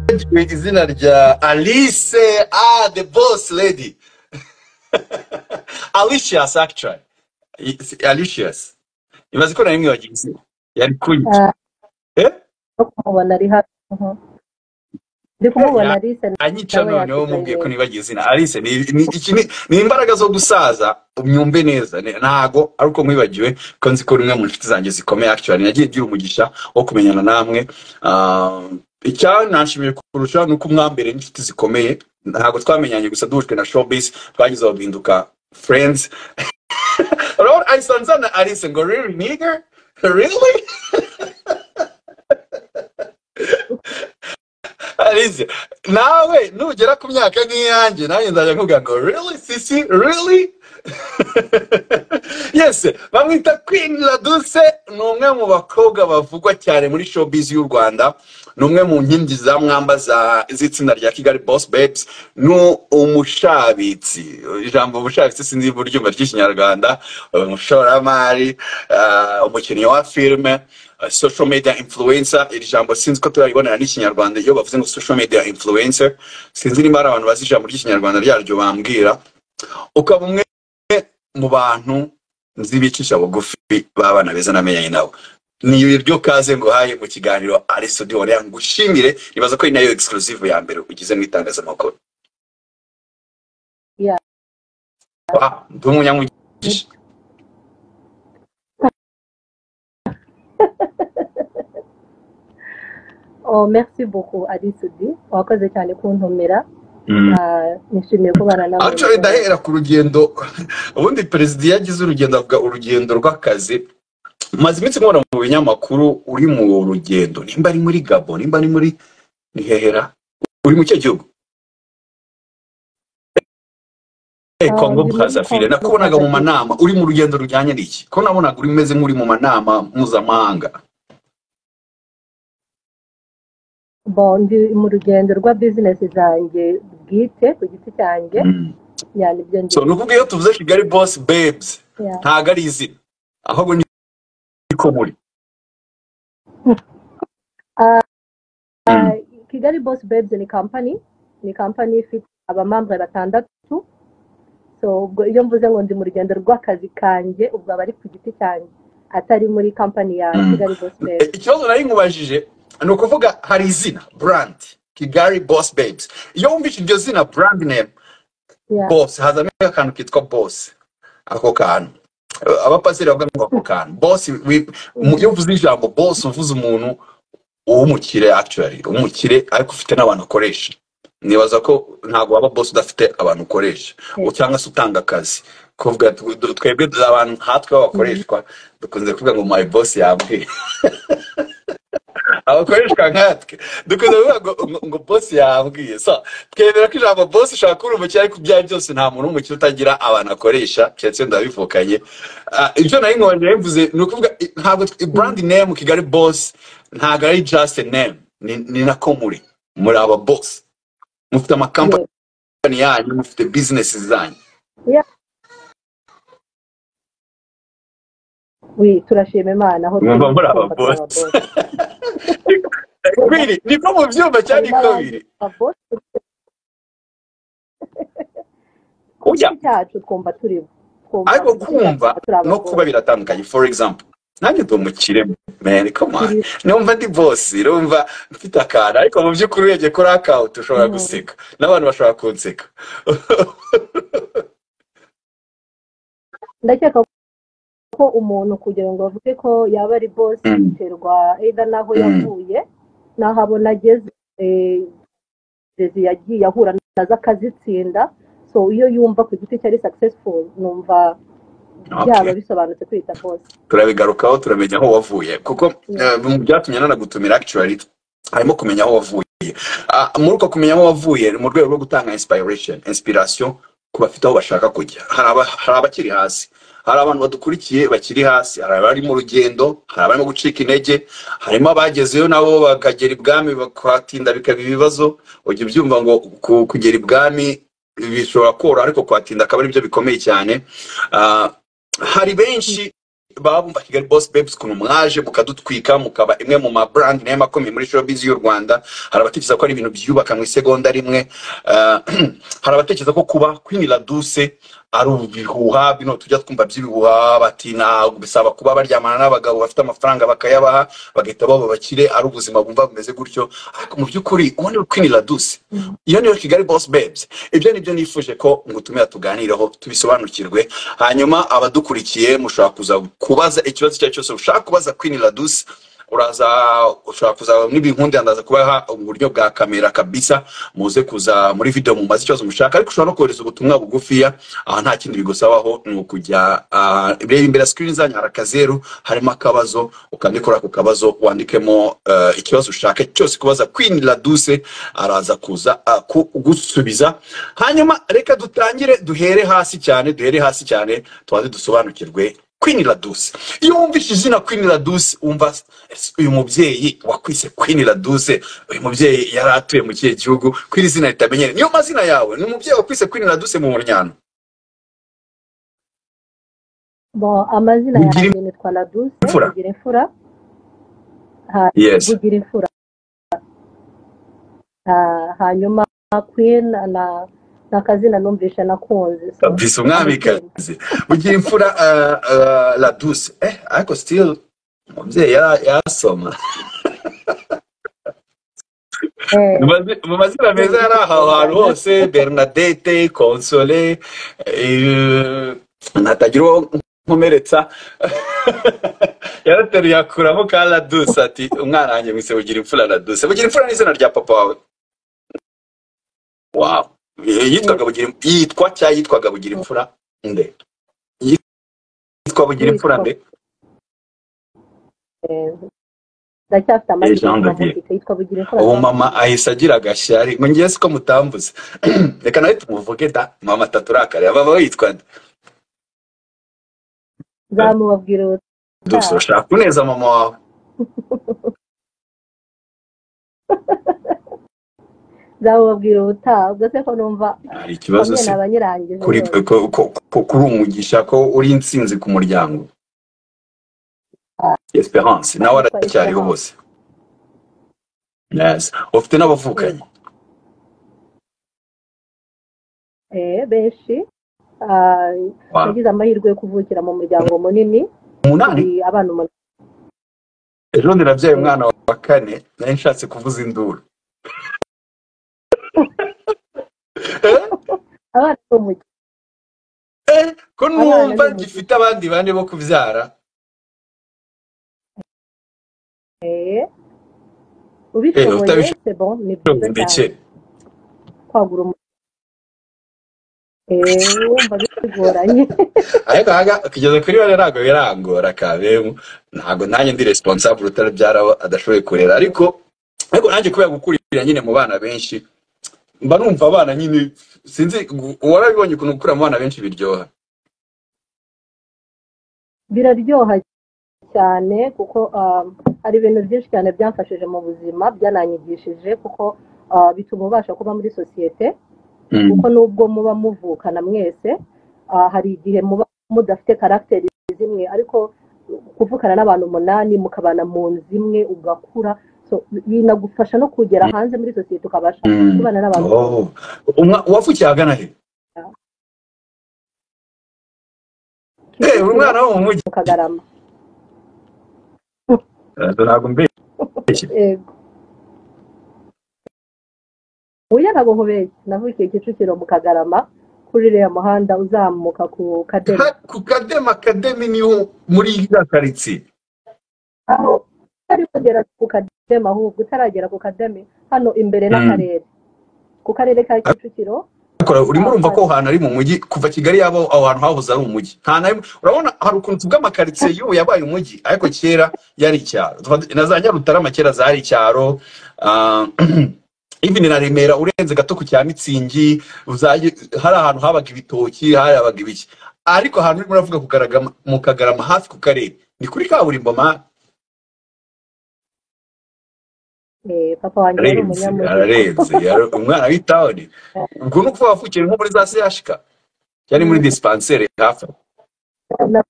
benshi ku izina rya alice ah the boss lady alicious actually It's alicious ibaze ko na rimwe wagira izina yari kwica Ah, eh no kumubona ari hafi mhm. ndi kumubona Ya- Alice anyica nawe noneho yakize mubwiye ko neza nibagiye izina alice ni ni iki ni ni imbaraga zo gusaza myumve neza ni- ntago ari uko mwibagiwe ko nzi ko rumwe mu nshuti zanjye zikomeye actually nagiye ngira umugisha wo kumenyana namwe Ah, icyananshimije kurusha ni uko mwambere n'inshuti zikomeye ntago twamenyanye gusa duhujwe na showbiz twagize aho duhinduka friends urabona ayisanza na alice ngo really nigga really Alize, nawe nugera ku myaka nk'iyanjye nanjye nzajya nkuga ngo really sisi really yes bamwita queen laduse ni umwe mu bakobwa bavugwa cyane muri showbiz y'u rwanda ni umwe mu nkingi za mwamba za- z'itsinda rya kigali boss babes ni umushabitsi ijambo bushabitsi sinzi iburyo ry'ikinyarwanda umushoramari ah, umukinnyi wa filime ah, social media influencer iri jambo sinzi ko turaribonera n'ikinyarwanda iyo bavuze ngo social media influencer sinzi niba hari abantu bazi ijambo ry'ikinyarwanda ryaryo bambwira ukaba umwe mu bantu nzi bicisha bugufi b'abana beza namenyanye nabo ni iryo kaze nguhaye mu kiganiro ari studio Orleans ngushimire nibaza ko ari nayo exclusive ya mbere ugize mu itangazamakuru ya wow ndi umunyamugisha nibyo oh merci beaucoup Alice D wakoze cyane kuntumira Mm. Ah, nishimiye kubana nawe actually rero ndahera ku rugendo ubundi perezida iyo agize urugendo avuga urugendo rw'akazi maze iminsi nkubona mu binyamakuru uri mu rugendo nimba ari muri gabo nimba ari muri ni hehera uri mu cyo gihugu Eh, Ah, Congo ndi muri Brazzaville Congo nakubonaga mu Brazzaville manama uri mu rugendo rujyanye n'iki ko nabonaga uri umeze nk'uri mu manama mpuzamahanga bon ndi mu rugendo rwa business zanjye bwite ku giti cyanjye Mm. ya nibyo so ndimo nukubwiye iyo tuvuze Kigali Boss Babes ya ntago ari izina ahubwo ni ko muri Mm. Ah, ah, Kigali Boss Babes ni company ni company ifite abamambwe batandatu so ubwo iyo mvuze ngo ndi mu rugendo rw'akazi kanjye ubwo aba ari ku giti cyanjye atari muri company ya Mm. Kigali Boss Eh, Babes ikibazo nari nkubajije ni ukuvuga hari izina brand Kigali Boss Babes iyo wumvise iryo zina brand name ya boss hazamo akantu kitwa boss ako kantu Eh, abapasiteri bavuga ngo ako kantu boss wi- mu- iyo uvuze ijambo boss uvuze umuntu uw'umukire actually umukire ariko ufite n'abantu ukoresha nibaza ko ntabwo waba boss udafite abantu ukoresha Eh, u- cyangwa se utanga akazi kuvuga tu- du- twebwe du- abantu nkatwe mm, b'abakoreshwa dukunze kuvuga ngo my boss yambwiye abakoreshwa nkatwe dukunze kuvuga ngo, ngo ngo boss yambwiye so twemera ko ijambo boss ushobora kuba uri umukire ariko ibyo ari byo byose nta muntu w'umukire utagira abantu akoresha keretse wenda wabivukanye Ah, ibyo nari nkongera bivuze ni ukuvuga i- ntabwo tw- i mm, brand name kigali boss ntabwo ari just a name ni ni nako muri muri aba boss mufite yeah. amakampani yanyu mufite business zanyu Yeah, we turashima imana aho turi mwumva muri aba twumva turi boss aba boss kwiri niko mu byumba cyane hari n'abandi ikabiri ba boss ku ujya giti cyacu twumva turi bo twumva ariko ku kumva giti cyacu twumva turi aba no kuba boss biratandukanye for example nanjye ndi umukire man come on biri numva ndi boss numva mfite akantu ariko mu by'ukuri urebye kuri account ushobora mm, guseka n'abantu bashobora kunseka ndakeka ko umuntu kugira ngo bavuge ko yaba ari boss Mm, biterwa either n'aho mm, yavuye n'aho abona ageze eh, burezi yagiye ahura nazo akazitsinda so iyo yumva ku giti cye ari successful numva byaba okay bisobanutse kwita boss turabigarukaho turamenya aho wavuye kuko Yeah. eh, mu byatumye nanagutumira actually harimo kumenya aho wavuye Ah, muri uko kumenya aho wavuye ni mu rwego rwo gutanga inspiration inspiration ku bafite aho bashaka kujya hari aba- hari abakiri hasi hari abantu badukurikiye bakiri hasi hari abari mu rugendo hari abarimo gucika intege harimo abagezeyo nabo bakagera ibwami bakatinda bikaba ibibazo ujya ubyumva ngo ku- kugera ibwami bishobora koroha ariko kuhatinda akaba aribyo bikomeye cyane Ah, hari benshi baba bumva kigali boss babes ukuntu mwaje mukadutwika mukaba imwe mu ma brand nayo makomeye muri showbiz y'u rwanda hari abatekereza ko ari ibintu byubaka mu isegonda rimwe Ah, hari abatekereza ko kuba queen laduse ari ibihuha bino tujya twumva by'ibihuha bati ntabwo bisaba kuba baryamana n'abagabo bafite amafaranga bakayabaha bagahita baba bakire ari ubuzima bumva bumeze gutyo ariko mu by'ukuri ubundi queen laduse iyo niyo kigali boss babes ibyo nibyo nifuje ko ngutumira tuganireho tubisobanukirwe hanyuma abadukurikiye mushobora kuza kubaza ikibazo icyo ari cyo cyose ushaka kubaza queen ladus uraza ushobora kuza n'ibinkundi ndaza kubaha uburyo bwa kamera kabisa muze kuza muri video mumaze ikibazo mushaka ariko ushobora no kohereza ubutumwa bugufiya aha nta kindi bigusabaho ni ukujya ah, reba imbere ya screen zanyu hari akazeru harimo akabazo ukandikora ku kabazo wandikemo eh, ikibazo ushaka cyose kubaza queen laduse araza kuza ah, kugusubiza hanyuma reka dutangire duhere hasi cyane duhere hasi cyane tubanze dusobanukirwe Queen Laduse iyo wumvise izina Queen Laduse wumva "Ese uyu mubyeyi wakwise Queen Laduse uyu mubyeyi yari atuye mu kihe gihugu kw'iri zina ritamenyere niyo mazina yawe ni umubyeyi wakwise Queen Laduse mu muryango Bon, amazina Bugira yanjye nitwa Laduse imfura. Bugira imfura ha- yes Bugira imfura Ha- hanyuma Queen na ni akazina numvishe nakunze so kabisa ababyeyi. umwamikazi ugira imfura ah, ah, Laduse eh ariko still umubyeyi yara- yarasoma Eh, Mu mazi- mu mazina meza yari aho hantu hose bernadette console eh, natagira uwo nkomeretsa yarateruye akuramo ka raduse ati umwana wanjye mwise bugira imfura raduse bugira imfura ni izina rya papa wawe wow yitwaga bugira yitwa cyangwa yitwaga bugira imfura nde yitwa bugira imfura yitwa nde eh, ndacyafite Eh, amazina jean de y'amavuko yitwa Bugira imfura ubu Jean de mama Dieu. ahise agira agashyari ngo ngewe siko mutambuze reka nawe tumuvuge da mama taturakare mama we yitwa nde nzamubabwira dusa ubutaha urashaka kuneza mama wawe nzamubabwira ubutaha ubwo se ko numva hari ikibazo bamwe se nabanyirangije kuri rwose ko- ko- ko- kuri umugisha ko uri insinzi ku muryango esperance nawe nitwa aracyariho Esperance bose yes ufite Mm. n'abavukanyi eh benshi Ah, Wow. nagize amahirwe yo kuvukira mu muryango munini umunani turi abana umunani ejo ndirabyaye eh, umwana wa kane nari nshatse kuvuza induru Eh? abana bo mu Eh? ko abana numva ni umujyi gifite abandi bane bo kubyara eh, Eh, ufite ubishoboye abishoboye c'est bon ni byiza ndetse cyane kwagura umu- eh, wumva bitugoranye ariko aha ngaha kugeza kuri bane ntabwo birangora kabemu ntabwo nanjye ndi responsable utarabyara adashoboye kurera ariko ariko nanjye kubera gukurira nyine mu bana benshi mba numva abana nyine sinzi gu- warabibonye ukuntu gukura mu bana benshi biryoha biraryoha cyane kuko um, hari ibintu byinshi cyane byamfashije mu buzima byananyigishije kuko uh, bituma ubasha kuba muri sosiyete Mm. kuko nubwo muba muvukana mwese ah, hari igihe muba mudafite karagiteri zimwe ariko kuvukana n'abantu umunani mukabana mu nzu imwe ugakura so binagufasha no kugera hanze muri sosiyete ukabasha Mm. kubana n'abantu Oh. Umwa- wavukiye ahagana he Eh, uri kicukiro umwana wo mu mujyi mu kagarama Eh, ntabwo mbeshye yego uya ntabwo nkubeshye navukiye kicukiro mu kagarama kuri uriya muhanda uzamuka ku kademi Ha, ku kadema kademi niho muri ya karitsiye aho utari kugera ku kademi ahubwo utaragera ku kademi hano imbere Mm. n'akarere ku karere ka kicukiro Kora, urimo ah, urumva ko hari aho hantu ari mu mujyi kuva kigali yaba aho hantu hahoze ari umujyi nta na rimwe urabona hari ukuntu bw'amakaritsiye y'ubu yabaye umujyi ariko kera yari icyaro Tuva- na za nyarutarama kera zari icyaro ah, even na remera urenze gato ku cya mitsingi uzaye- hari ahantu habaga ibitoki habaga ibiki ariko ahantu urimo uravuga ku Kagarama- mu kagarama hafi ku karere ni kuri kaburimbo ma eh, papa wanjye yari ararenze umunyamujyi ararenze yari- umwana w'itawuni ubwo ni ukuvuga wavukiye nko muri za sehashika cyangwa muri Mm. dispanseri hafi aho. Na-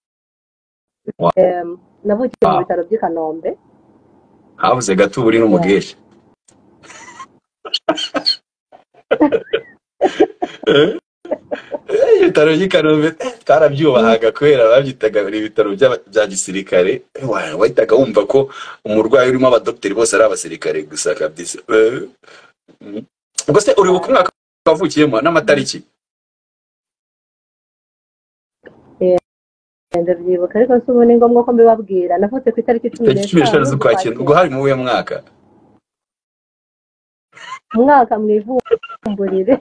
Wow. Em, navukiye mu Wow. bitaro by'i kanombe habuze gato uba uri n'umubwire Eh, ibitaro by'i kanombe twarabyubahaga kubera babyitaga buri bitaro by'aba- bya gisirikare Wa- wahitaga wumva ko umurwayi urimo abadogiteri bose ari abasirikare gusa kabisa Eh, mm. ubwo se uribuka umwaka wavukiyemo n'amatariki ngenda byibuka ariko si ubu ni ngombwa ko mbibabwira navutse ku itariki cumi tariki cumi n'eshanu n'eshanu z'ukwakira ubwo hari mu uwuhe mwaka umwaka mu ivumburire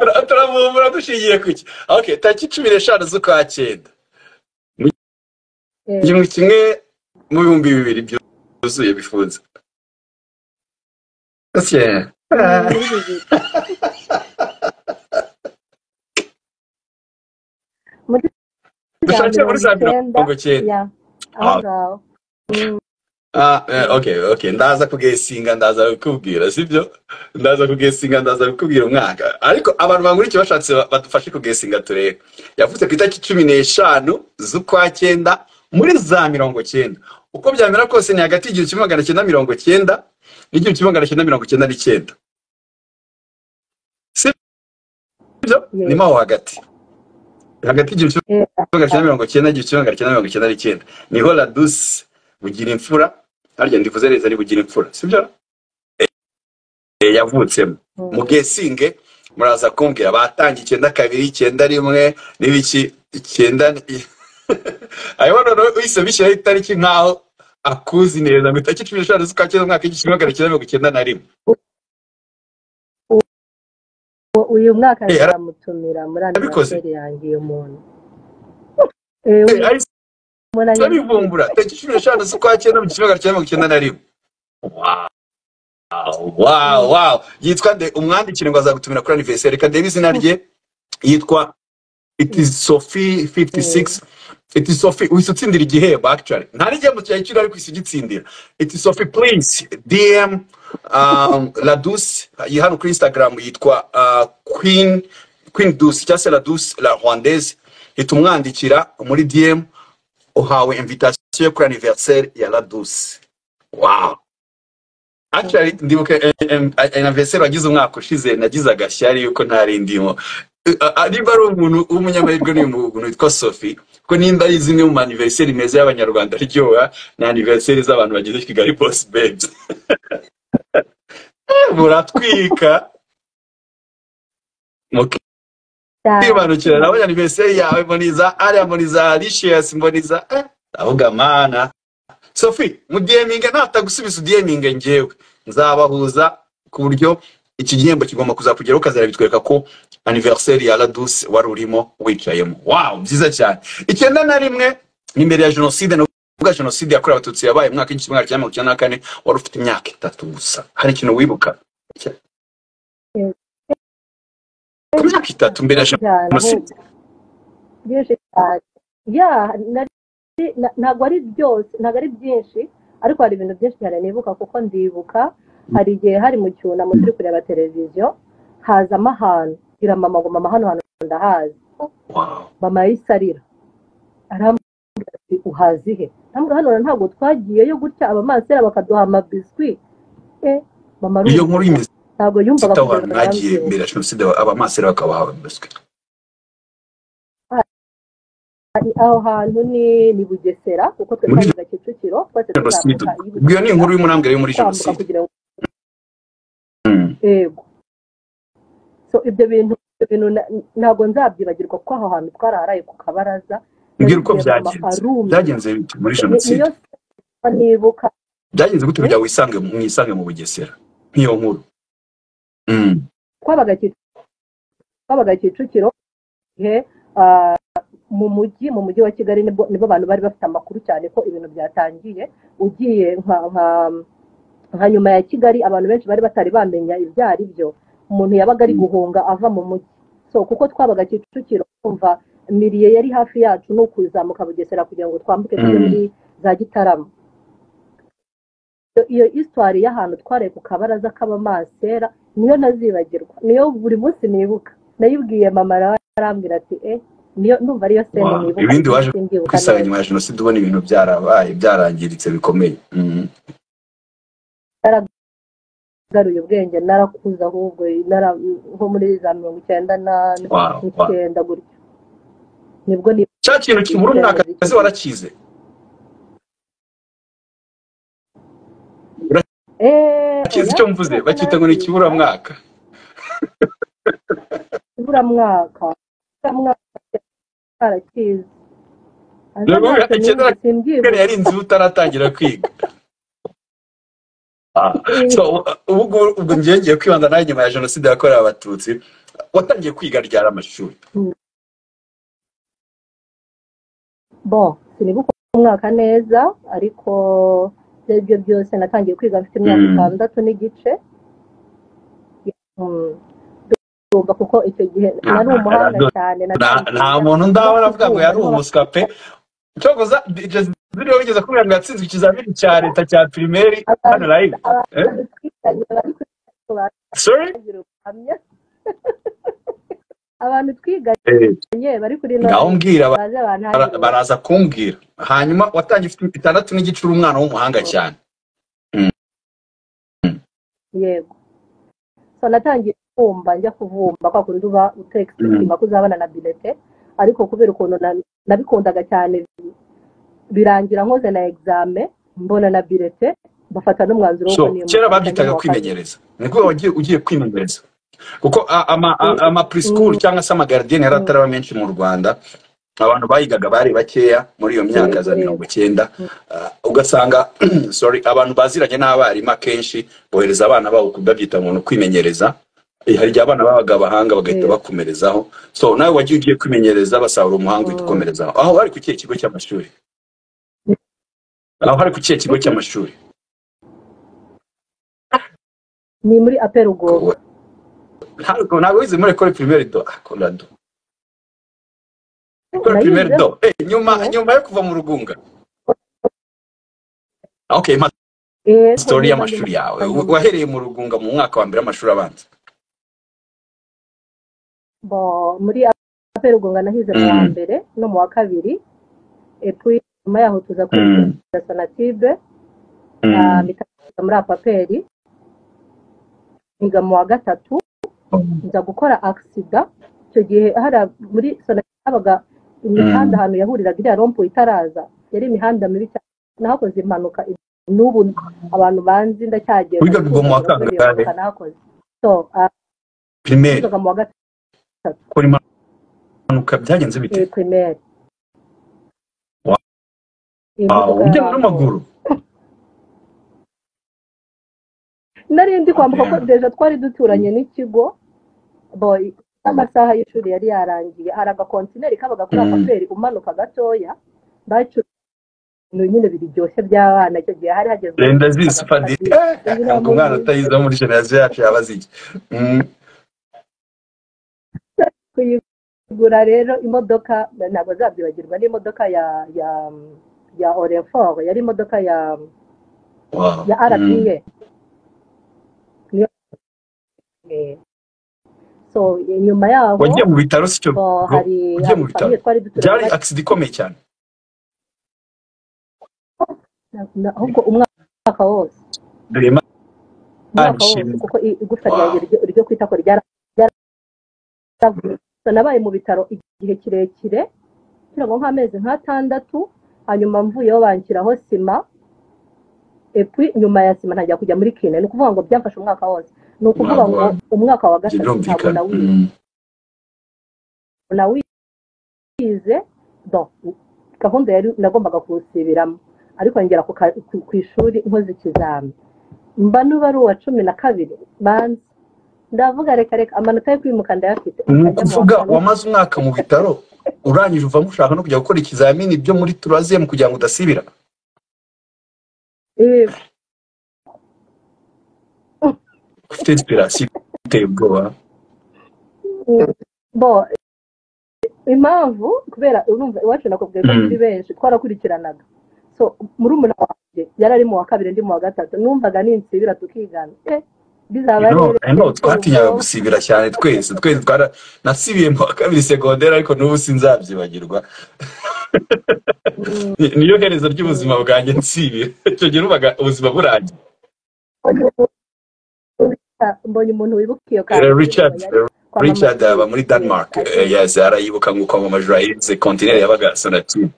Tura- turavumbura dushingiye ku iki okay tariki cumi n'eshanu z'ukwa cyenda Eh, igihumbi kimwe mu bihumbi bibiri byuzuye bifunze Ese, ah, muri bibiri. muri za dushakire muri za mirongo icyenda icyenda ya aho ngaho Mm, Ah, eh, okay okay ndaza kugesinga ndaza kukubwira sibyo ndaza kugesinga ndaza kukubwira umwaka ariko abantu bankurikiye bashatse ba- badufashe kugesinga turebe yavutse ku itariki cumi n'eshanu z'ukwa cyenda muri za mirongo cyenda uko byamera kose ni hagati y'igihumbi kimwe magana cyenda mirongo cyenda n'igihumbi kimwe magana cyenda mirongo cyenda n'icyenda sibyo Yes. ni mo aho hagati hagati y'igihumbi kimwe eh, magana cyenda mirongo cyenda igihumbi kimwe magana cyenda mirongo cyenda n'icyenda niho radus bugira imfura harya ndivuze neza ari bugira imfura sibyo Eh, yavutsemo mm. mugesinge muraza kumbwira batangiye icyenda kabiri icyenda rimwe n'ibiki icyenda ni- ayo noneho uhise bishyiraho itariki nkaho akuzi neza ngo itariki cumi n'eshanu z'ukwa cyenda umwaka w'igihumbi kimwe magana cyenda mirongo cyenda na rimwe Uwo- uyu mwaka Eh, ara- nzamutumira muri Yabikoze. aniverseri yanjye uyu muntu Eh, Eh, ahise umuntu turabivumbura tariki cumi n'eshanu z'ukwa cyenda mu gihumbi kimwe magana cyenda mirongo cyenda na rimwe wow wow yitwa nde umwandikire ngo azagutumira kuri anniversary reka ndebe izina rye yitwa it is sophie 56 it is sophie uhise utsindira igihembo actually nta n'igihembo cyayikira ariko uhise ugitsindira it is sophie please dm um, ladus iyi hano kuri instagram yitwa uh, queen queen dus cyangwa se ladus la rwandaise hita umwandikira muri dm uhawe invitation yo kuri anniversaire ya ladus wow actually ndibuka eh, eh, eh, anniversaire wagize umwaka ushize nagize agashyari yuko ntari ndimo Eh, ah, nimba ari umuntu w'umunyamahirwe n'uyu muntu witwa sophie kuko nimba ari zimwe mu anniversaire meza y'abanyarwanda aryoha ni anniversaire z'abantu bageze kigali boss babes muratwika mukibandukira nabo anniversaire yawe mboniza ariya mboniza alicious mboniza eh, ndavuga mana sophie mudiyeminge natagusubiza udiyeminge ngewe nzabahuza ku buryo iki gihembo kigomba kuzakugeraho ukazajya bitwereka ko anniversaire ya ladus wari urimo wicayemo wow byiza cyane icyenda na rimwe ni mbere ya jenoside ni ubwa jenoside yakorewe abatutsi yabaye mu mwaka w'igihumbi kimwe magana cyenda mirongo icyenda na kane wari ufite imyaka itatu gusa hari ikintu wibuka ku myaka itatu mbere ya jenoside byinshi cyane ya nari- na- ntabwo ari byose ntabwo ari byinshi ariko hari ibintu byinshi cyane nibuka kuko ndibuka hari igihe hari mu cyunamo turi kureba televiziyo hazamo ahantu ngira mama ngo mama hano hantu ndahazi wow mama yisarira arambwira ati uhazi he ntabwo hano ntabwo twagiyeyo gutya abamansera bakaduha amabiswi eh mama iyo arumva nkuru y'imizi ntabwo yumvaga ifite abantu kugeza bagiye arambwira. mbere ya jenoside abamasere bakabahawe mbese Ari aho hantu ni ni bugesera kuko twe Muri twavuga kicukiro twese jenoside tuzamuka ubwo iyo ni inkuru y'umunambwe yo muri twambuka jenoside kugira ngo Mm. yego so ibyo bintu ibyo bintu na- ntabwo nzabyibagirwa kuko aho hantu twaraharaye ku kabaraza mbwira uko Nabibwiye mama byagenze arumva. byagenze bite muri Ni- jenoside niyo nibuka byagenze gute Eh? kugira ngo wisange mu- mwisange mu bugesera nk'iyo nkuru Mm. twabaga Kicu- twabaga kicukiro igihe ah, mu mujyi mu mujyi wa kigali nibwo nibo bantu bari bafite amakuru cyane ko ibintu byatangiye ugiye nka nka- nka nyuma ya kigali abantu benshi bari batari bamenya ibyo ari byo umuntu yabaga ari Mm. guhunga ava mu mujyi so kuko twabaga kicukiro kumva miriye yari hafi yacu ni ukuzamuka bugesera kugira ngo twambuke tujye Mm. muri za gitarama Iyo- iyo isitwari y'ahantu twareye ku kabaraza k'abamansera niyo ntazibagirwa niyo buri munsi nibuka nayibwiye mama nawe arambwira ati eh niyo numva ariyo sene Wow. nibuka ibindi waje Simbyibuka kwisanga neza. nyuma ya jenoside ubona ibintu byarabaye byarangiritse bikomeye Mhm. nagaruye ubwenge narakuze ahubwo nara- nko muri za mirongo icyenda na Wow, wow. n'icyenda gutyo nibwo ni cya kintu kibura umwaka kazi warakize eee bakizi icyo mvuze bakita ngo ni ikiburamwaka ikiburamwaka ikiburamwaka barakizi Aza Nabwo ntacyo icyenda- numva, simbyibuka Kare yari inzu utaratangira kwiga Ah, so, ubu ngubu ubwo njyewe ngiye kwibanda nawe nyuma ya jenoside yakorewe abatutsi watangiye kwiga ryari amashuri bon sinibuka umwaka neza ariko ibyo ari byo byose natangiye kwiga mfite imyaka Mm. itandatu n'igice Mm. ndumva kuko icyo gihe Nta- nari umuhanga nta- cyane Nta- natangiye- nta muntu ndabona avuga ngo yari umuswa pe cyokoza DJ Zidiro wigeze kubwira ngo yatsinzwe ikizamini cya leta cya primaire hano live Eh? Twiganye bari kuri class sorry bagira ubuhamya. abantu twiganye Eh, bari kuri ngaho mbwira ba- baze bara- bantangire baraza kumbwira hanyuma watangiye ufite itandatu n'igice uri umwana w'umuhanga cyane yego so natangiye kumva njya kuvumba kwa kundi uba utekisitima ko uzabana na bilete ariko kubera ukuntu na- nabikundaga cyane birangira nkoze na egizame mbona na bilete bafata n'umwanzuro so niyo kera mufata babyitaga nk'uwa kabiri. kwimenyereza nibwo wagiye ugiye kwimenyereza kuko a- ama a- ama preschool cyangwa se amagardienne yari ataraba menshi mu Rwanda abantu bayigaga bari bakeya muri iyo myaka za mirongo icyenda Ah, ugasanga sorry abantu baziranye n'abarimu akenshi bohereza abana babo kubabyita umuntu kwimenyereza Eh, hari igihe abana babaga abahanga bagahita Yeah. bakomerezaho so nawe wagiye ugiye kwimenyereza basahura umuhanga uhita Mm. ukomerezaho aho bari ku kihe kigo cy'amashuri aho bari ku kihe kigo cy'amashuri ni muri aperugogo ntabwo ntabwo wize muri ekore pirimeri do ah, konrado École primaire nayize do. Eh, nyuma Yeah. nyuma yo kuva mu rugunga. Ah, Okay, ma eh, story niba y'amashuri ndi- yawe. Wa- Wahereye mu rugunga mu mwaka wa mbere w'amashuri abanza. bo- muri aperugogo nahize mu wa Mm. mbere no mu wa kabiri epuwi nyuma yaho tuza kuri la sonatibe na mitandatu muri apaperi niga mu wa gatatu nza gukora agisida icyo gihe hari muri sonatube habaga imihanda ahantu yahuriraga iriya rompo itaraza yari imihanda mibi cyane nahakoze impanuka n'ubu abantu banzi ndacyagenda Wigaga uwo mu wa kangahe? Impanuka nahakoze so ah, Primaire. nigaga mu wa gatatu Kora impanuka byagenze bite? primaire Wow. Ah, ugenda n'amaguru. nari ndi kwambuka ko Yeah. deja twari duturanye n'ikigo bo n'amasaha y'ishuri yari yarangiye hari agakontineri kabaga kuri Mm. amaperi umanuka gatoya bacu ibintu nyine biryoshye by'abana icyo gihe hari hagezwe Lenda zisi fadi. Izi ni Ntabwo umwana amaguru. utayiza muri generation yacu yabaziki. Mm. kuyigura rero imodoka ntabwo zabyibagirwa n'imodoka ya ya ya orefor yari imodoka ya Wow. ya Mm. rba niyo Eh, so nyuma yaho Wagiye mu bitaro sicyo. bo hari Ugiye mu hari bitaro? famille twari Byari duturanye accident ikomeye cyane. na- na- ahubwo umwaka wose Rema. umwaka wose Nshimye. kuko i- igufwa Wow. ryanjye ryo- ryo kwita ko ryara- ryaravunitse. So, nabaye mu bitaro igihe kirekire kugira ngo nk'amezi nk'atandatu hanyuma mvuyeho banshyiraho sima epui nyuma ya sima ntangira kujya muri kine ni ukuvuga ngo byamfashe umwaka wose ni ukuvuga ngo Wow. umwaka wa gatatu ntabwo Birumvikana. nawize Mm. nawize don gahunda yari nagombaga kuwusibiramo ariko ngera ku ka- ku- ku ishuri nkoze ikizami mba n'uba ari uwa cumi na kabiri banza ndavuga reka reka amanota yo kwimuka ndayafite ni Ajya mu wa ukuvuga kane. wamaze umwaka mu bitaro urangije uvamo ushaka no kujya gukora ikizamini byo muri turaziyemu kugira ngo udasibira Eh, ufite inspirasiyo iteye ubwoba bo impamvu kubera urumva iwacu nakubwiye ko Mm. turi benshi twarakurikiranaga so muri umuna wanjye yari ari mu wa kabiri ndi mu wa gatatu numvaga ninsibira tukigana eh bizaba No, I know, twatinyaga gusibira cyane twese twese twara nasibiye mu wa kabiri segonderi ariko n'ubu sinzabyibagirwa Ni- niyo herezo ry'ubuzima bwanjye nsibira icyo gihe numvaga ubuzima burangiye mbonye umuntu wibuka iyo Eh, richard eh, kwa mama richard we. aba muri denmark eh, yes arayibuka nk'uko amamajoro ayize kontineri yabaga sonatire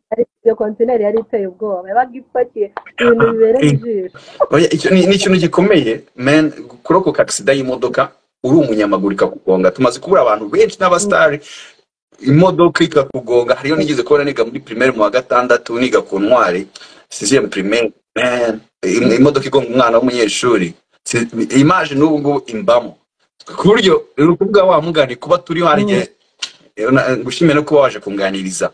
Ariko iyo kontineri yari iteye ubwoba yabaga ipakiye ibintu bibereye ijisho Oya, icyo ni ni ikintu gikomeye men kurokoka agisida y'imodoka uri umunyamaguru ikakugonga tumaze kubura abantu benshi n'abasitari imodoka ikakugonga hariyo nigeze kubona niga muri primaire mu wa gatandatu niga ku ntwari sixième primaire man, im- imodoka igonga umwana w'umunyeshuri Si- imaje n'ubu ngubu imbamo ku buryo ni ukuvuga wa mugani kuba turiho hari igihe na- gushimira no kuba waje kunganiriza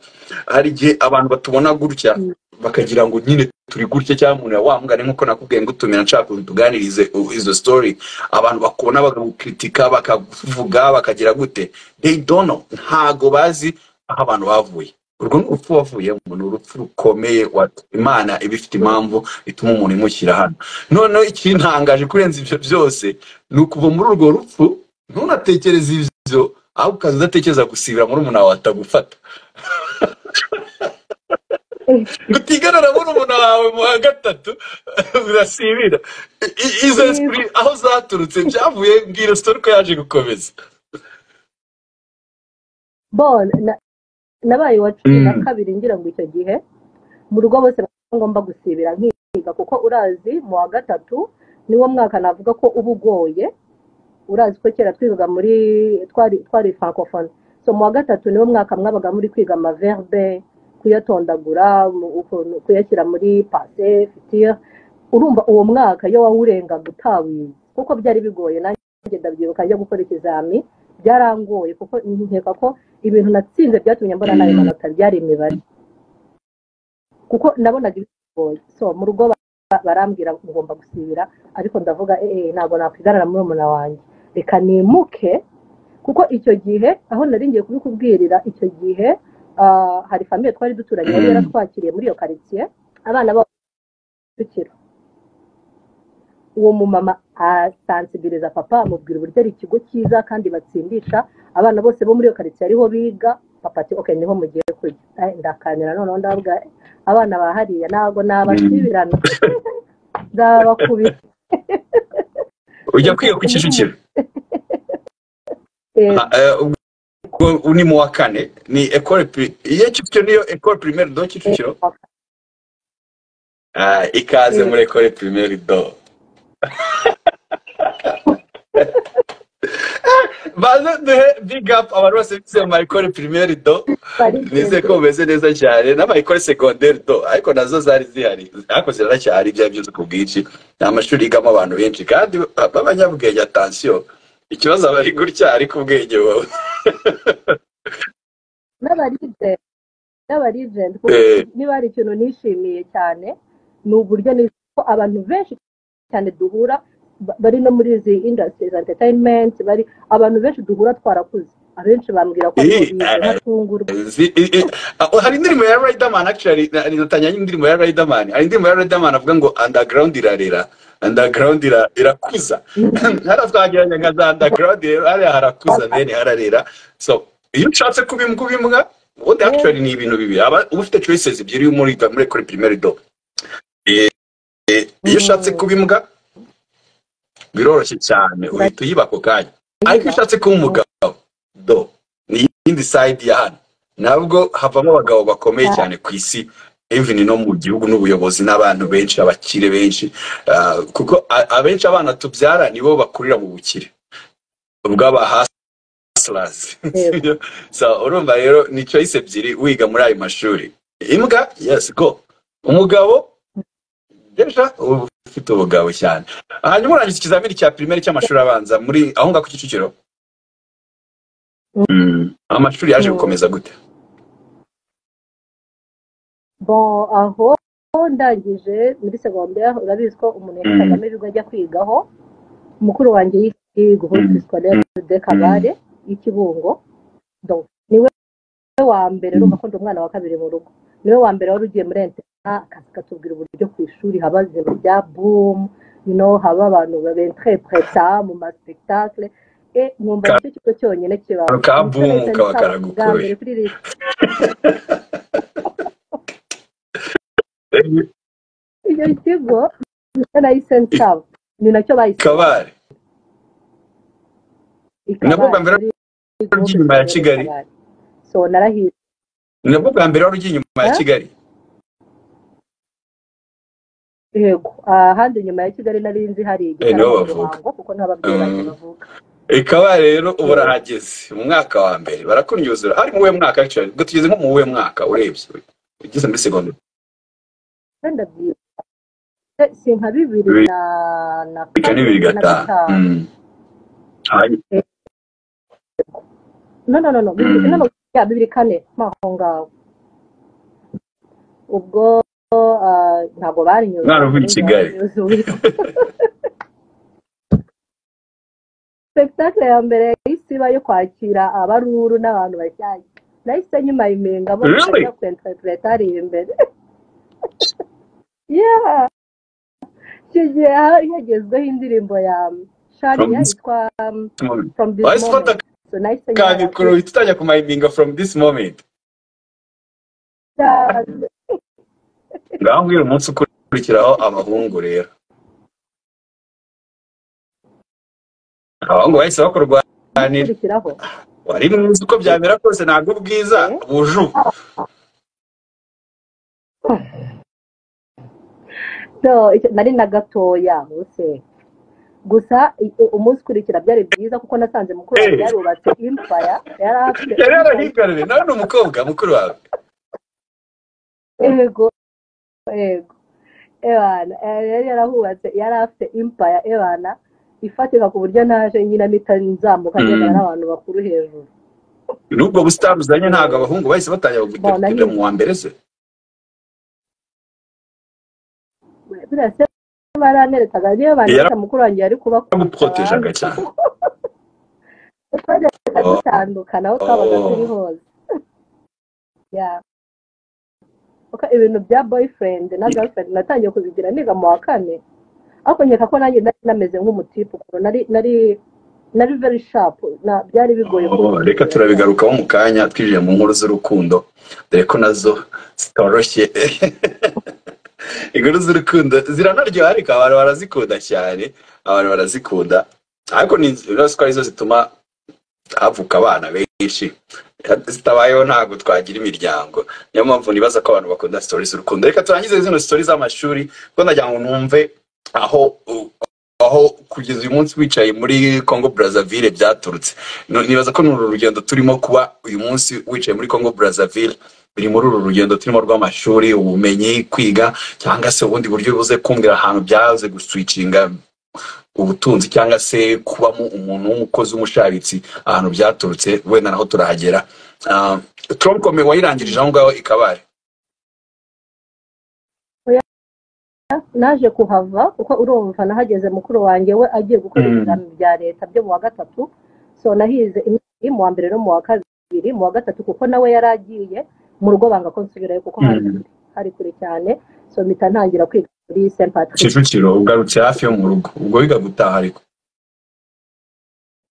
hari igihe abantu batubona gutya Mm. bakagira ngo nyine turi gutya cyangwa umuntu wa mugani nk'uko nakubwiye ngutumira nshaka ukuntu tuganirize u- izo story abantu bakubona bakagukritika bakavuga bakagira gute they don't know ntago bazi aho abantu bavuye urwo ni urupfu wavuyemo ni urupfu rukomeye wa- imana iba ifite impamvu ituma umuntu imushyira hano noneho ikintangaje kurenza ibyo byose ni ukuva muri urwo rupfu ntunatekereze ibyo ahubwo ukaza udatekereza gusibira muri umuntu wawe atagufata ngo utigana na murumuna wawe mu wa gatatu urasibira I- i- izo esprit aho zaturutse byavuye mbwira sitori ko yaje gukomeza bon na- nabaye uwa cumi na Mm. kabiri ngira ngo icyo gihe mu rugo bose bakaba ngomba gusibira nkiga kuko urazi mu wa gatatu niwo mwaka navuga ko uba ugoye urazi ko kera twigaga muri twari twari francophone so mu wa gatatu niwo mwaka mwabaga muri kwiga amaverbe kuyatondagura mu- ukuntu kuyashyira muri pase futire urumva uwo mwaka iyo wawurengaga utawize kuko byari bigoye nanjye ndabyibuka njya gukora ikizami byarangoye kuko nkeka ko ibintu natsinze byatumye mbona nayo Mm. manota byari imibare kuko nabonaga bigoye so mu rugo ba- barambwira ngo ngomba gusibira ariko ndavuga eee ntabwo nakwigarara muri murumuna wanjye reka nimuke kuko icyo gihe aho nari ngiye kubikubwirira icyo gihe ah, hari famiye twari duturanye yari Mm. yaratwakiriye muri iyo karitsiye abana babo kicukiro uwo mumama asansibiliza papa amubwira uburyo ari ikigo cyiza kandi batsindisha abana bose bo muri iyo karitsiye ariho biga papa ati ok niho mugiye kujya Eh, ndakanira noneho ndavuga eh, abana ba hariya ntabwo nabasibirana ndabakubita ujya kwiga ku kicukiro Eh, Ah, eh, ubwo ni mu wa kane ni ekore pri- iyo kicukiro niyo ekore primaire do kicukiro Ah, ikaze Mm. muri ekore primaire do baze duhe big up abantu bose bize mu ekore primaire do nizeye ko bumeze neza cyane n'amayikore segonderi do ariko nazo zari zihari ariko ziracyari ibyo ari byo ku bwinshi ni amashuri yigamo abantu benshi kandi b'abanyabwenge atansiyo ikibazo aba ari gutya ariko ubwenge wowe n'abarije n'abarijenti kuko Eh. niba hari ikintu nishimiye cyane ni uburyo ni- ko abantu benshi cyane duhura ba- bari no muri izi industries entertainment bari abantu benshi duhura twarakuze abenshi bambwira ko aribo Eh, bize nkatungurwa Zi- i- i- ah, hari indirimbo ya Riderman actually na- nidatanya n'indirimbo ya Riderman hari indirimbo ya Riderman avuga ngo underground irarera underground ira- irakuza hano twageranya nka za underground rero hariya harakuza then hararera so iyo ushatse kuba imbwa uba imbwa ubundi actually ni ibintu bibiri aba uba ufite choices ebyiri muri muri kuri primary do Eh, eh, iyo ushatse kuba imbwa biroroshye cyane uhita uyiba ako kanya ariko iyo ushatse kuba umugabo do ni iyindi side ya hano nabwo havamo abagabo bakomeye cyane ku isi even no mu gihugu n'ubuyobozi n'abantu benshi abakire benshi Ah, kuko a- abenshi abana tubyara nibo bakurira mu bukire bw'abahasirazi Yego. so urumva rero ni choice ebyiri wiga muri ayo mashuri imbwa yes go umugabo deja uba ufite ubugabo cyane hanyuma urangiza ikizamini cya pirimeri cy'amashuri abanza muri aho ngaho ku kicukiro Mm. amashuri yaje Mm. gukomeza gute bon aho ndangije muri segondere urabizi ko umuntu yahitagamo ibigo ajya kwigaho mukuru wanjye y'i groupe scolaire de kabare y'i kibungo Donc, niwe wa mbere urumva ko ndi umwana wa kabiri mu rugo niwe wa mbere wari ugiye muri interina akaza akatubwira uburyo ku ishuri haba zero bya boom you know haba abantu babentrepureta mu masipekitacule nkumva nicyo kigo cyonyine kibaho akabungu kaba karagukoye kuri leta icyo kigo nicyo nahise nsaba ni nacyo bahise kabare ikaba nabwo bwa mbere ari wari ugiye inyuma ya Kigali? so narahiriye ni nabwo bwa mbere wari ugiye inyuma ya Eh? kigali yego ahandi inyuma ya kigali nari nzi hari Eh, niho igitaramo i bavuga. ruhango kuko ntababyeyi banjye Mm. bavuga ikaba rero ubu urahageze mu mwaka wa mbere barakunyuzura ari mu wuhe mwaka actually ubwo tugeze nko mu wuhe mwaka urebye ugeze muri segonderi kandi ndabyibuka Eh, si nka bibiri Bibiri. na na bika ni bibiri kabiri na gatanu gatanu Mm. Hanyuma- no no no no bibiri Mm. no no ya bibiri kane maho ngaho ubwo ah, ntabwo bari nyuze Mwaravuye i Kigali. spectacle ya mbere yahise iba yo kwakira abaruru n'abantu bashyashya nahise nyuma imenga bo Really? bajya ku interpretari imbere yeah icyo gihe hari hagezweho indirimbo ya From- shariya yitwa um, from this wahise ufata moment so nahise ka nyuma mikoro uhita utajya kumayiminga from this moment ya- ngaho mbwira umunsi ukurikiraho abahungu rero abahungu bahise bakurwanira gukurikiraho wari mwiza uko byamera kose ntabwo ubwiza buje ubu no icyo- nari na gatoya munsi gusa i- i- umunsi ukurikira byari byiza kuko nasanze mukuru Eh. wanjye yarubatse impaya yari afite yari empire yarahigarariye nawe ni umukobwa mukuru wawe yego yego ebana eh, yari yarahubatse yari afite impaya ebana ifatika ku buryo naje nyina mpita nzamuka Mm. ngendana n'abantu bakuru hejuru n'ubwo busitani uzanye ntabwo abahungu bahise batangira Bona kujya mu wa mbere se buriya se baranerekaga niyo bandika mukuru wanjye yari kubakubita yamuprotejaga cyane twajyaga Oh. dutandukana aho twabaga Oh. turi hose Yeah. Uko ibintu bya boyfriend na girlfriend natangiye kubigira niga mu wa kane ariko nkeka ko nanjye nari nameze nk'umutipu kuko nari nari nari very sharp na byari bigoye Oh, reka turabigarukaho mu kanya twinjiye mu nkuru z'urukundo dore ko nazo zitoroshye inkuru z'urukundo ziranaryoha ariko abantu barazikunda cyane abantu barazikunda ariko ni inzu ko arizo zituma havuka abana benshi zitabayeho ntabwo twagira imiryango niyo mpamvu nibaza ko abantu bakunda sitori z'urukundo reka turangize zino sitori z'amashuri kuko nagira ngo numve aho aho kugeza uyu munsi wicaye muri congo brazzaville byaturutse No- nibaza ko ni uru rugendo turimo kuba uyu munsi wicaye muri congo brazzaville biri muri uru rugendo turimo rw'amashuri ubumenyi kwiga cyangwa se ubundi buryo buze kumbwira ahantu byaze guswicinga ubutunzi cyangwa se kubamo umuntu w'umukozi w'umushabitsi ahantu byaturutse wenda naho turahagera Ah, troncome wayirangirije aho ngaho ikabare naje kuhava kuko urumva nahageze mukuru wanjye we agiye gukora Mm. ibizami bya leta byo mu wa gatatu so nahize imyaka mu wa mbere no mu wa kabiri mu wa gatatu kuko nawe yari agiye mu rugo banga ko nsubirayo kuko hari hari kure cyane so mpita ntangira kwiga muri St Patrick kicukiro ugarutse hafi yo mu rugo ubwo wiga gutaha ariko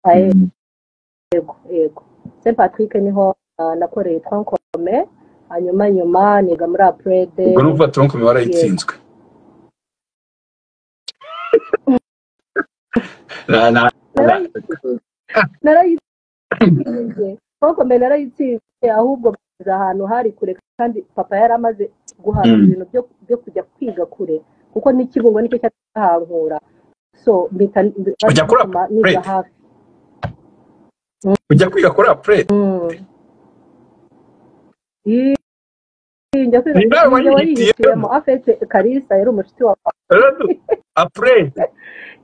Ah, yego yego St Patrick niho ah, nakoreye twankome hanyuma nyuma niga muri aprede ubwo ni ukuvuga troncome warayitsinzwe Na- na- na- narayitsinze twankome narayitsinze ahubwo bageze ahantu hari kure kandi papa yari amaze guhaha Mm. ibintu byo byo kujya kwiga kure kuko n'ikibungo nicyo cyatahankura so mpita Ujya kuri bituma niga Aprede? hafi ujya kwiga kuri apurete Mm. Ii, njya kwiga Ni nawe njya wayihitiyemo. warihitiyemo afete kalisa yari umucuti wa apurete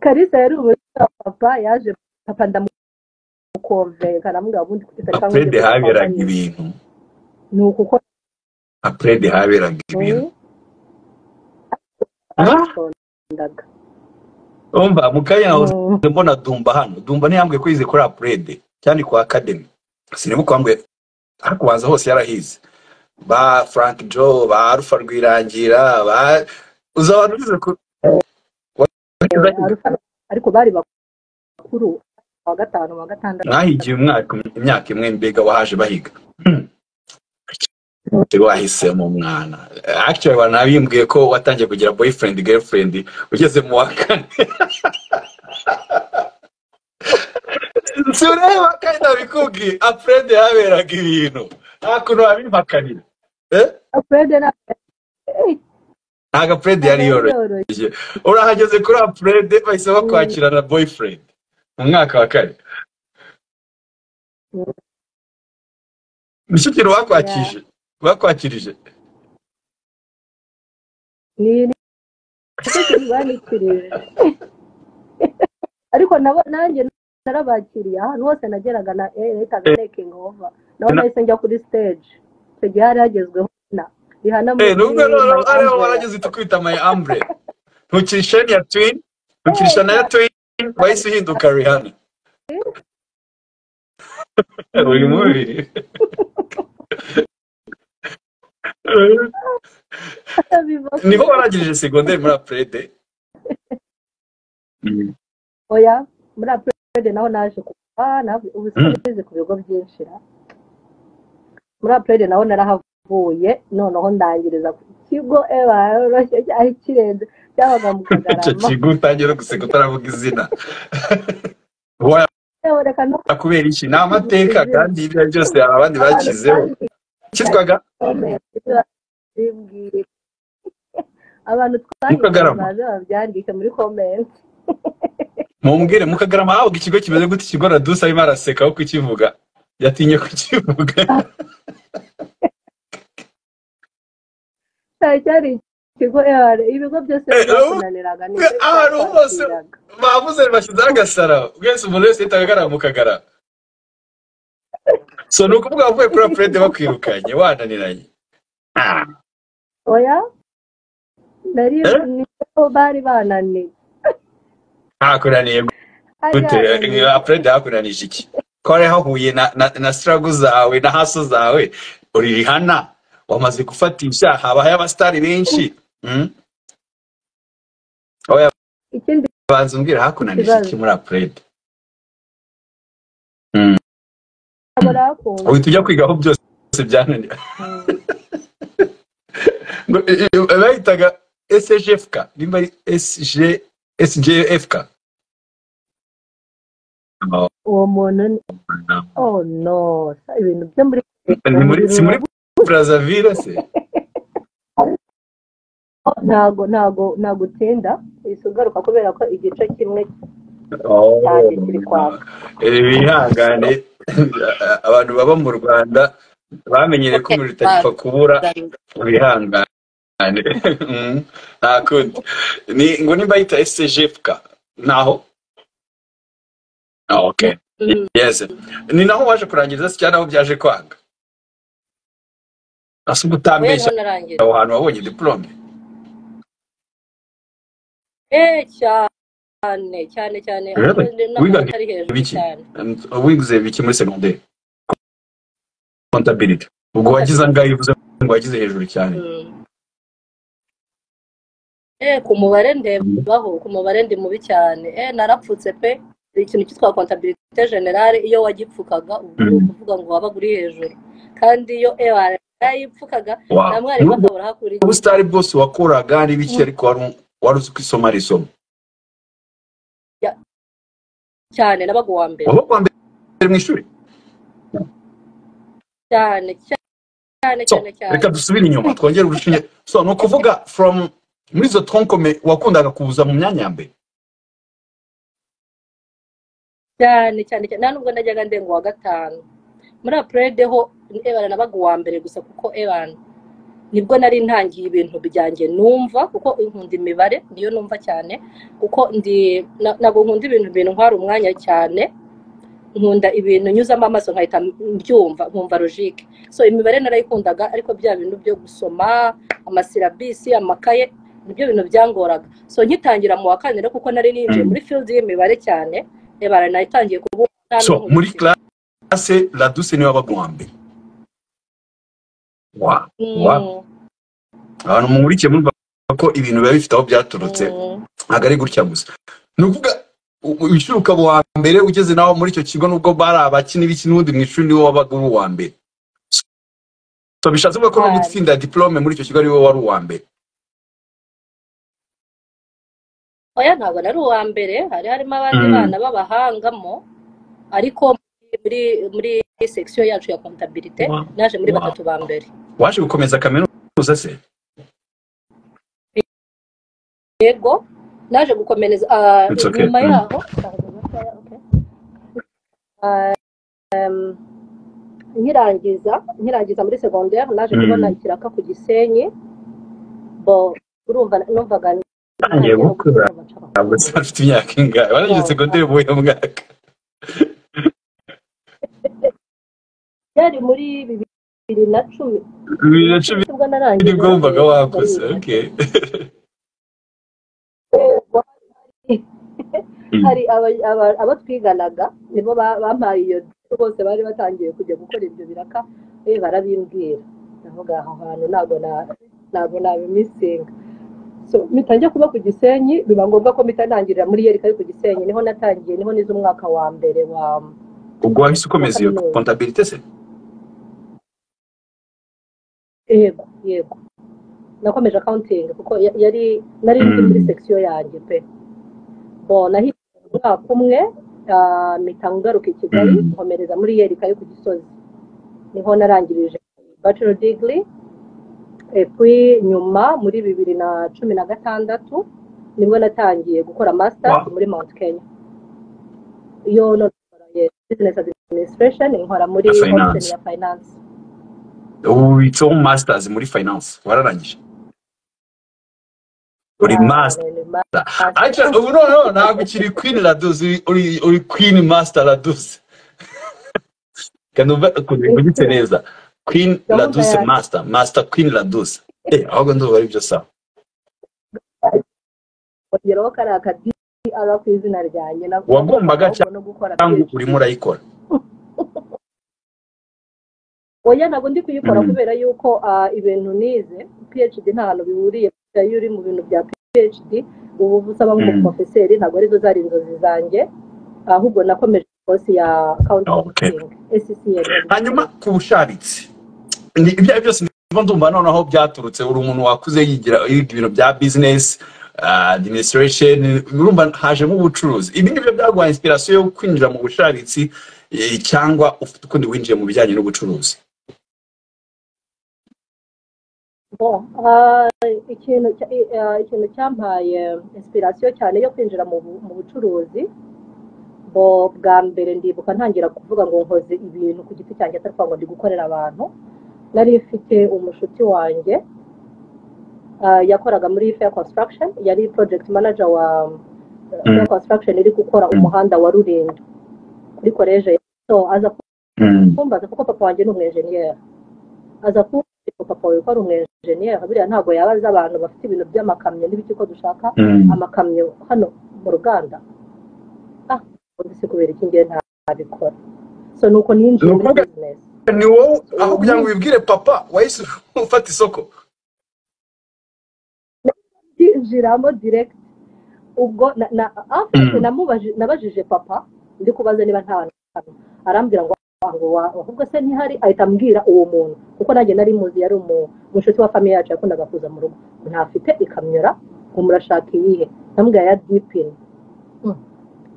kalisa yari umucuti wa papa yaje papa ndamukonvenka namubwira ubundi kutitari cyangwa apurete haberaga ibintu ni ukuko apurete haberaga ibintu Ah, ndaga umva mu kanya nahoze mbona dumba hano dumba ntiyambwiye ko yize kuri apurede cyane kwa akademi siniba kwambwiye ariko ubanza hose yarahize ba frank jo ba alpha rwirangira ba uzi abantu bize ku ariko bari bakuru wa gatanu wa gatandatu mwahigiye umwaka imyaka imwe mbega wahaje bahiga wahisemo umwana actually wanabimbwiye ko watangiye kugira boyfriend girlfriend ugeze mu wa kane si ureba kandi nabikubwiye afurede haberaga ibintu nta kuntu wabimpakanira Eh? afurede na ntabwo afurede yari yoroye urahageze kuri apurede bahise bakwakira na boyfriend mu mwaka wa kane Mm. mushyikiro bakwakije bakwakirije ni banikirije ariko nabo nanjye narabakiriye ahantu hose nageraga na letaga making over naho Na- nahise njya kuri stage icyo gihe hari hagezweho na rihana Eh, nubwo rero ariho muri warageze tukwita my ambre ntukirisha ya twin ntukirisha na ya twin wahise uhinduka rihana uyu mubiri niho warangirije segonderi muri apurede oya muri apurede naho naje kuva nabi- ubu Mm. sinigeze ku bigo byinshi ra muri apurede naho narahavuye noneho ndangiriza ku kigo eba yoroshye cyari kirenze cyabaga mu icyo kagarama kigo utangira guseka utaravuga izina Waya Yewe, reka no kubera iki ni amateka kandi ibyo ari byose hari abandi bakizeho cyitwaga bimbwiye abantu Mukagarama. twahibaza babyandike muri komenti mumbwire mukagarama ahubwo ikigo kimeze gute ikigo radusa arimo araseka aho kukivuga yatinye kukivuga cyari cyari ikigo EAR, ibigo byose Eh, byakunaniraga ni eh, ahantu hose. twakiraga. bavuze bashyizeho agasara bwese umuntu wese yahita agarara mu kagara so ni ukuvuga bavuye kuri apurede bakwirukanye wananiranye Ah. oya nari Eh? niho bari bananiye ntakunaniye Bari gute bananiye. apurede hakunanije iki ko wari hahuye na na, na siragu zawe na haso zawe uri rihana wamaze gufatisha habaye abasitari benshi Mm? ikindi banza umbwire hakunanije iki muri apurede ntabwo akunda uhita ujya kwigaho byose byananiye Ngo, eh, eh, bayitaga SGFK nimba ari SG SGFK Oh, uwo muntu ni no. oh no ibintu byo muri ni muri si muri Brazzaville se ntago ntago ntago utinda ihise ugaruka kubera ko igice kimwe Oh. Cyane kiri kwaka. Eh, bihangane abantu baba mu Rwanda bamenyere ko umuriro utagipfa kubura bihangane Mm, nta kundi ni ngo nimba yita SGFK naho Ah, okay Yes. Ni naho waje kurangiriza se cyangwa naho byaje kwanga? Asa ubwo utambeshya narangiza aho hantu wabonye diplome. eh cyane cyane cyane Really? Wigaga ari hejuru ibiki? cyane And Wize biki muri segonderi? Contability. Ubwo wagize angahe uvuze ngo wagize hejuru cyane? Mm. eh ku mubare ndebaho ku mubare ndi mubi cyane eh narapfutse pe ikintu cyitwa comptabilité générale iyo wagipfukaga ubu ni Mm. ukuvuga ngo wabaga uri hejuru kandi iyo eh yarayipfukaga Wow. na mwarimu Nubwo akabura hakuri ubusitari bwose wakoraga n'ibiki ariko wari wari uzi ko isoma ari isomo. cyane nabaga uwa mbere Waba kuwa mbere mu ishuri? cyane cyane So, cyane cyane reka dusubire inyuma twongere urushinge. So, ni ukuvuga from muri izo tronkome wakundaga kuza mu myanya ya mbere. cyane cyane cyane nta nubwo najyaga ndenga uwa gatanu muri apurede ho ebana nabaga uwa mbere gusa kuko ebana nibwo nari ntangiye ibintu byanjye numva kuko nkunda imibare niyo numva cyane kuko ndi na- ntabwo nkunda ibintu bintwara umwanya cyane nkunda ibintu nyuzamo amaso nkahita mbyumva nkumva logike so imibare narayikundaga ariko bya bintu byo gusoma amasilabisi amakaye nibyo bintu byangoraga so nkitangira mu wa kane rero kuko nari ninjiye Mm. muri field y'imibare cyane ebara nayitangiye kubuka nta So, n'ubu muri bukiri. classe Laduse niwe wabaga uwa mbere. Wow. Mm, Wow. abantu mumurikiye murumva ko ibintu biba bifite aho byaturutse mm, ntabwo ari gutya gusa ni ukuvuga u- u- ushiruka mu wa mbere ugeze nawe muri icyo kigo nubwo bari abakina ibiki n'ubundi mu ishuri niwe wabaga uri uwa mbere so bishatse kuvuga ko no Right. gutsinda diplome muri icyo kigo ariwe wari uwa mbere oya ntabwo nari uwa mbere hari harimo abandi Mm. bana b'abahangamo ariko muri muri section yacu ya comptabilité Wow. naje muri Wow. batatu ba mbere waje gukomeza kaminuza se yego naje gukomereza ah, It's okay. nyuma Mm. yaho Ah, em, nkirangiza nkirangiza muri segonderi naje Mm. kubona ikiraka ku gisenyi bo urumva numvaga Utangiye gukura. ntabwo ntangiye nzi afite imyaka ingahe warangije Wow. segonderi mu buhe mwaka byari muri bibiri na cumi bibiri na cumi nibwo narangije nibwo wumvaga wakoze okay hari aba- aba- abo twiganaga nibo ba- bampaye iyo diyo bose bari batangiye kujya gukora ibyo biraka eh, barabimbwira ndavuga aho hantu ntabwo na- ntabwo nabimisinga so mitangiye kuba ku gisenyi biba ngombwa ko mitanangirira muri yerika ari ku gisenyi niho natangiye niho nize umwaka wa mbere wa ubwo wahise ukomeza iyo kontabilite se yego yego nakomeje accounting kuko ya- yari nari ndi muri Mm. section yanjye pe bon nahigiye umwaka umwe ah, mpita ngaruka i kigali Mm. nkomereza muri yerika yo ku gisozi niho narangirije bachelor degree et puis nyuma muri bibiri na cumi na gatandatu nibwo natangiye gukora masters Wow. muri mount kenya iyo none nkora ye- business administration nkora muri Na finance. option ya finance ubitseho masters muri finance wararangije uri Ah, master ni- ni aca ubu noneho ntabwo ukiri queen raduzi uri- uri uri queen master raduzi kanumva ukuntu mvugitse neza queen Gahunda raduzi yanjye. master master queen raduzi eh ahubwo ndumva ari byo sawa kongeraho kariya ka DR ku izina ryanjye na- Wagombaga cyangwa- no gukora cyangwa urimo urayikora oya ntabwo ndi kuyikora Mm. kubera yuko ah, ibintu nize PhD nta hantu bihuriye kuko iyo uri mu bintu bya PhD ubu usaba Mm. nk'umuprofeseri ntabwo arizo zari inzozi zange ahubwo nakomeje kosi ya Okay. accounting SCCM hanyuma ku bushabitsi ni ibyo ari byo byose ndimo ndumva noneho byaturutse uri umuntu wakuze yigira yiga ibintu bya bizinesi administration urumva hajemo ubucuruzi ibi ngibyo byaguha inspiration yo kwinjira mu bushabitsi eh, cyangwa ufite ukundi winjiye mu bijyanye n'ubucuruzi Bon, ah, ikintu cya- ah, ikintu cyampaye inspiration cyane yo kwinjira mu bu- mu bucuruzi bo bwa mbere ndibuka ntangira kuvuga ngo nkoze ibintu ku giti cyanjye atari kuvuga ngo ndi gukorera abantu nari mfite umushuti wanjye ah, yakoraga muri fair construction yari project manager wa fair construction iri gukora umuhanda wa rurinda kuri koleje so aza kumbaza kuko papa wanjye ni umwenjeniyeri aza kumbaza ko papa wawe ko ari umwenjeniyeri buriya ntabwo yabaza abantu bafite ibintu by'amakamyo n'ibiki ko dushaka amakamyo hano mu ruganda ah mbese kubera iki ngiye ntabikora so ni uko ninjiye muri Nukuvuga- business ni wowe aho kugira ngo wibwire papa wahise ufata isoko ndinjiramo direct ubwo na, na, afite Mm. namubaje nabajije papa ndi kubaza niba nta hantu hano. arambwira ngo "Ah, ngo wa- ahubwo se ntihari ahita ambwira uwo muntu kuko nanjye nari muzi yari umu- umushuti wa famiye yacu yakundaga kuza mu rugo ntafite ikamyora ngo murashaka iyihe ndamubwira ya dipini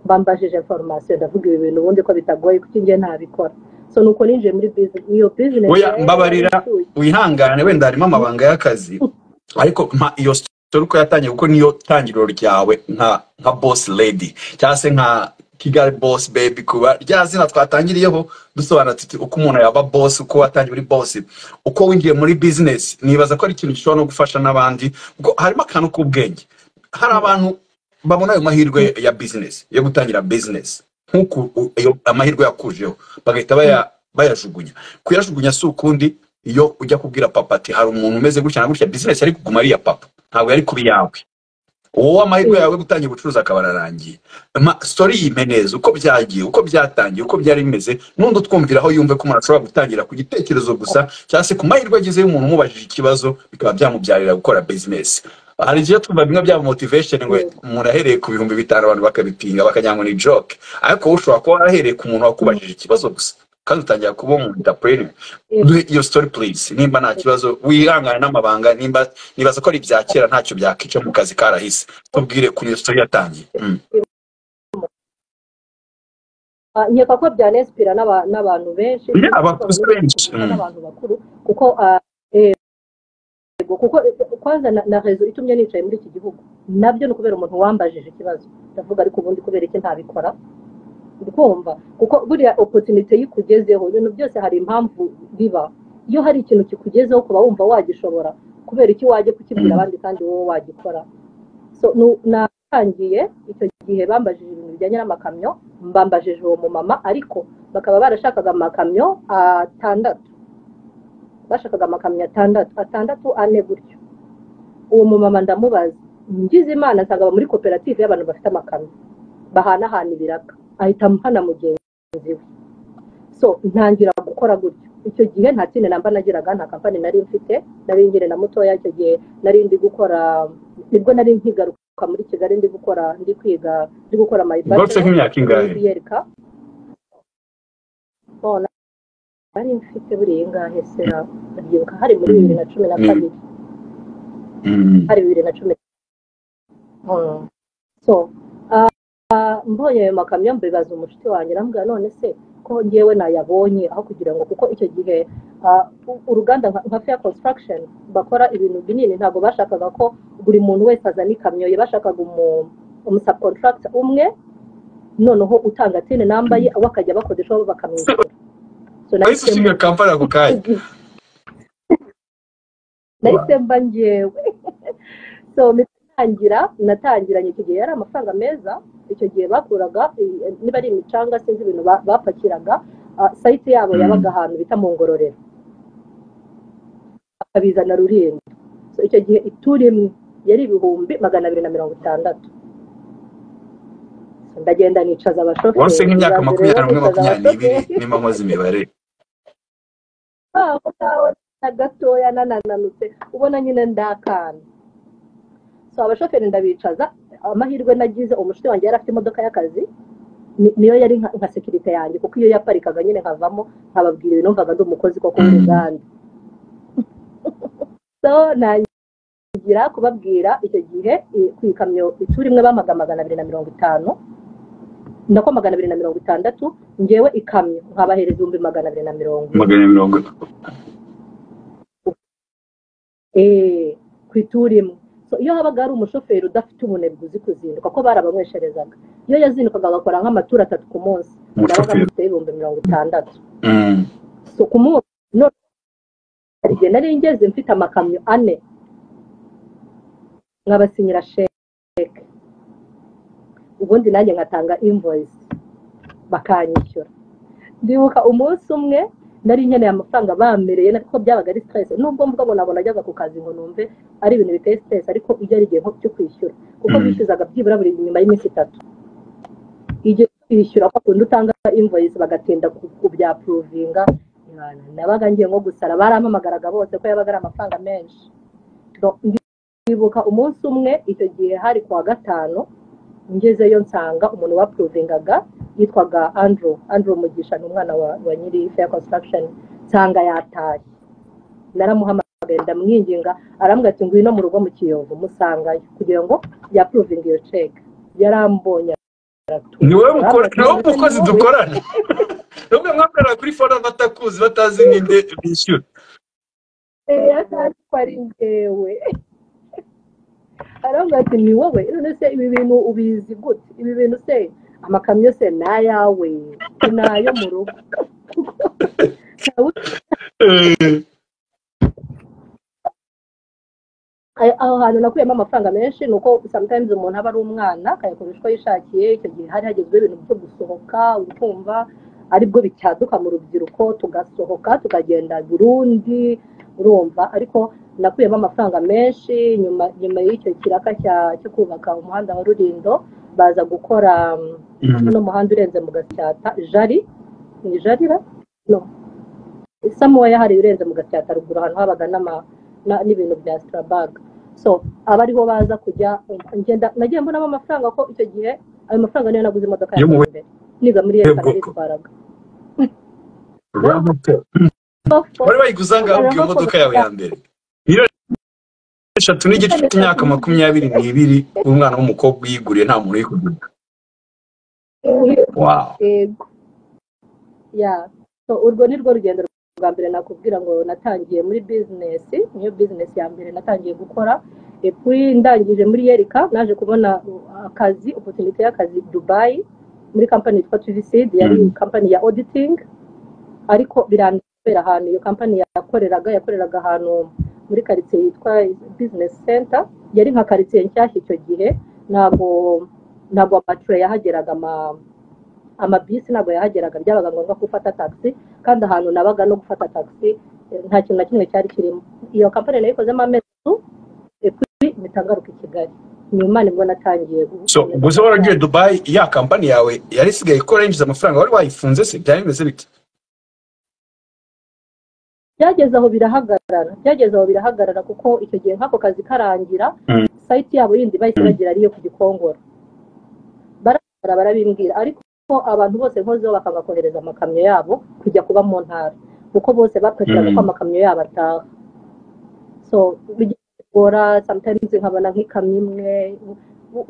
bambajije informasiyo ndavuga ibi bintu ubundi ko bitagoye kuko ngiye ntabikora so nuko ninjiye muri business iyo business Oya, yari mbabarira. yaranshuye. wihangane wenda harimo amabanga y'akazi ariko mpa iyo story uko yatangiye kuko niyo tangiriro ryawe nka nka boss lady cyangwa se nka kigali boss baby kuba rya zina twatangiriyeho dusobanura tuti uko umuntu yaba boss uko watangiye muri boss uko winjiye muri business nibaza ko ari ikintu gishobora no gufasha n'abandi kuko harimo akantu k'ubwenge hari abantu babona ayo mahirwe ya business yo gutangira business nk'uko u- ayo amahirwe yakujeho bagahita baya- bayajugunya kuyajugunya si ukundi iyo ujya kubwira papa ati hari umuntu umeze gutya na gutya bizinesi yari kuguma ari iya papa ntabwo yari kuba iyawe wowe amahirwe yawe yo gutangira ubucuruzi akaba ararangiye Ma- story yime neza uko byagiye uko byatangiye uko byari bimeze n'undi utwumviraho yumve ko umuntu ashobora gutangira ku gitekerezo gusa cyangwa se ku mahirwe agize y'umuntu umubajije ikibazo bikaba byamubyarira gukora bizinesi hari igihe tumva bimwe bya motivation ngo umuntu ahereye ku bihumbi bitanu abantu bakabipinga bakagira ngo ni joke ariko wowe ushobora kuba warahereye ku muntu wakubajije ikibazo gusa kandi utangira kuba umu entrepreneur duhe iyo story please nimba nta kibazo wihangane n'amabanga nimba nibaza ko ari ibya kera ntacyo byakica mu kazi karahise tubwire kuri iyo story yatangiye Mm. Ah, nkeka ko byanesipira n'abantu benshi Yeah, abakuze benshi. Mm. n'abantu bakuru kuko ah, yego kuko kwanza na, na rezo itumye nicaye muri iki gihugu nabyo ni ukubera umuntu wambajije ikibazo ndavuga ariko ubundi kubera iki ntabikora ndi kumva kuko buriya opotinite iyo ikugezeho ibintu byose hari impamvu biba iyo hari ikintu kikugezeho kuba wumva wagishobora kubera iki wajya kukibwira Mm. abandi kandi wowe wagikora so nu- natangiye icyo gihe bambajije ibintu bijyanye n'amakamyo mbambajije uwo mumama ariko bakaba barashakaga amakamyo atandatu bashakaga amakamyo atandatu atandatu ane gutyo uwo mumama ndamubaza ngize imana nsanga muri koperative y'abantu bafite amakamyo bahanahana ibiraka ahita amuhana mugenzi we so ntangira gukora gutyo icyo gihe nta kindi namba nagiraga nta kampani nari mfite nari ngire na mutoya icyo gihe nari ndi gukora nibwo nari nkigaruka muri kigali ndi gukora ndi kwiga ndi gukora golf mayibasi nk'imyaka ingahe biyereka bona bari mfite buriya ingahe se na ndabyibuka hari muri bibiri na cumi na Mm. kabiri Mm. hari bibiri na cumi Mm. so ah, ah, mbonye ayo makamyo mbibaza umushuti wanjye arambwira none se ko ngewe nayabonye aho kugira ngo kuko icyo gihe ah, u- uruganda nka nka fair construction bakora ibintu binini ntabwo bashakaga ko buri muntu wese azana ikamyo ye bashakaga umu- umusubcontractor umwe noneho utanga tini namba ye abo bakajya bakodesha bo bakamwishyura so wahise nahisemo ushinga kampani ako kanya nahise mba ngewe so natangira natangiranye icyo gihe yari amafaranga meza icyo gihe bakuraga eh, niba ari imicanga sinzi ibintu ba- bapakiraga ah, sayiti yabo Mm. yabaga ahantu bita mu ngororero akabizana rulindo so icyo gihe ituri imwe yari ibihumbi magana abiri na mirongo itandatu So, ndagenda nicaza abashoferi wase nk'imyaka nibaza makumyabiri rero n'umwe nicaza makumyabiri abashoferi. n'ibiri nimba nkoze imibare aho ngaho na gatoya nanananutse ubona nyine ndakana so abashoferi ndabicaza amahirwe nagize umushuti wanjye yari afite imodoka y'akazi ni- niyo yari nka nka sekirite yanjye kuko iyo yaparikaga nyine nkavamo nkababwira ibintu numvaga ndi umukozi koko Mm. w'uruganda so nangira kubabwira icyo gihe i- ku ikamyo ituri imwe bamaga magana abiri na mirongo itanu nako magana abiri na mirongo itandatu ngewe ikamyo nkabahereza ibihumbi magana abiri na mirongo ine. magana mirongo eh, ku ituri imwe so iyo habaga hari umushoferi udafite ubunebwe uzi kuzinduka ko barabamwesherezaga iyo yazindukaga agakora nk'amaturo atatu ku munsi nabaga umushoferi mufite ibihumbi mirongo itandatu Mm. so ku munsi none hari igihe nari ngeze mfite amakamyo ane nkabasinyira sheke ubundi nanjye ngatanga invoice bakanyishyura ndibuka umunsi umwe nari nkeneye amafaranga bamereye kuko byabaga ari stress nubwo mvuga ngo ntabwo najyaga ku kazi ngo numve ari ibintu biteye stress ariko iyo ari igihe nko cyo kwishyura kuko Mm. bishyuzaga byibura buri nyuma y'iminsi itatu igihe cyo kwishyura kwa kundi utanga invoice bagatinda ku- kubyapuruvinga nabaga ngiye nko gusara barampamagaraga bose ko yabaga ari amafaranga menshi No, ndibuka umunsi umwe icyo gihe hari ku wa gatanu ngezeyo nsanga umuntu wapuruvingaga yitwaga andrew andrew mugisha ni umwana wa, wa nyiri fair construction nsanga yataye naramuhamagaye ndamwinginga arambwira ati ngwino mu rugo mu kiyovu musangayo kugira ngo yapuruvinge iyo ceke yarambonye aratura. ni wowe mukora Arambwira ni wowe ati, mukozi dukorana ni wowe mwakorera kuri fora batakuzi batazi ninde bishyura Eh, atazi ko ari njyewe aravuga ati ni wowe none se ibi bintu ubizi gute ibi bintu se amakamyo se ni ayawe ni ayo mu rugo Nta wundi- Eh, ayo- aho hantu nakuyemo amafaranga menshi ni uko sometimes umuntu aba ari umwana akayakoresha uko yishakiye icyo gihe hari hagezweho ibintu byo gusohoka ukumva aribwo bicyaduka mu rubyiruko tugasohoka tukagenda burundi urumva ariko nakuyemo amafaranga menshi nyuma nyuma y'icyo kiraka cya- cyo kubaka umuhanda wa rurindo baza gukora um, mm. uno muhanda urenze mu gatyata jari ni jarira no samuwa yahariwe urenze mu gatyata ruguru ahantu habaga n'ama- na- n'ibintu bya sitarabaga so aba ariho baza kujya ngenda nagiye mbonamo amafaranga ko icyo gihe ayo mafaranga niyo naguze imodoka Yo yanjye mu- mbere niga muri yo leta bwoko. naritwaraga Ramaphosa. wari bayiguze angahe ubwo iyo modoka yawe ya mbere miliyoni eshatu n'igice cy'imyaka makumyabiri n'ibiri umwana w'umukobwa uyiguriye nta muntu uyikugurira wow yego ya so urwo ni rwo rugendo rwa mbere nakubwira ngo natangiye muri bizinesi niyo bizinesi ya mbere natangiye gukora epui ndangije muri yerika naje kubona uh, akazi opotunite y'akazi dubayi muri kampani yitwa tvcd yari Mm. kampani ya auditing ariko birambera ahantu iyo kampani yakoreraga yakoreraga ahantu muri karitsiye yitwa bizinesi senta yari nka karitsiye nshyashya icyo gihe ntabwo ntabwo amature yahageraga ama amabisi ntabwo yahageraga byabaga ngombwa ko ufata taxi kandi ahantu nabaga no gufata taxi eh, nta kintu na kimwe cyari kirimo iyo kampani nayo ikozemo amezi atatu epui mitangaruka i kigali ni imana ibwo natangiye gu- so gusa waragiye dubayi ya kampani yawe yari isigaye ikora yinjiza amafaranga wari wayifunze se byari bimeze bite byageze aho birahagarara byageze aho birahagarara kuko icyo gihe nk'ako kazi karangira Mm. sayiti yabo yindi bahise bagira ariyo ku gikongoro barabara barabimbwira ariko abantu bose nkozeho bakanga kohereza amakamyo yabo kujya kuba mu ntara kuko bose bapakiraga Mm. ko amakamyo yabo ataha so bijya bigora sometimes nkabona nk'ikamyo imwe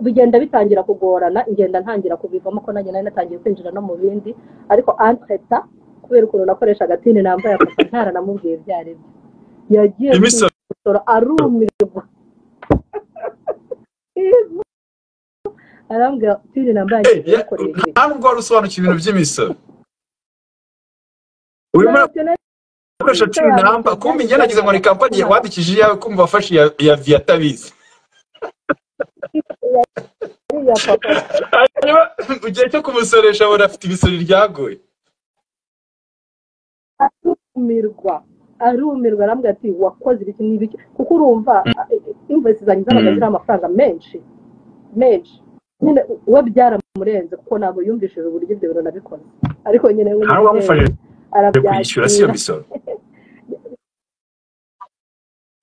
bigenda bitangira kugorana ingenda ntangira kubivamo ko nanjye nari natangiye kwinjira no mu bindi ariko anteta kubera ukuntu nakoreshaga tini nambaye akapa ntaranamubwiye ibyo ari byo yagiye imisoro kumusoro arumirwa arambwira tini nambaye Eh, ya- yakoreye ibi nta nubwo wari usobanukiwe ibintu by'imisoro urimo Ntacyo nari gukoresha tini namba kumva ingena nagize ngo ni kampani ya- wandikishije iyawe kumva wafashe iya- iya viyatabizi nariye papa hanyuma mu gihe cyo kumusoresha abona afite imisoro ryagoye arumirwa arumirwa arambwira ati wakoze ibiki n'ibiki kuko urumva imvesi zanjye zabaga Mm. ziriho amafaranga menshi menshi nyine we byaramurenze kuko ntabwo yumvishije uburyo ibyo bintu nabikoze ariko nyine we nta n'uwamufashije kwishyura si iyo arabyakira misoro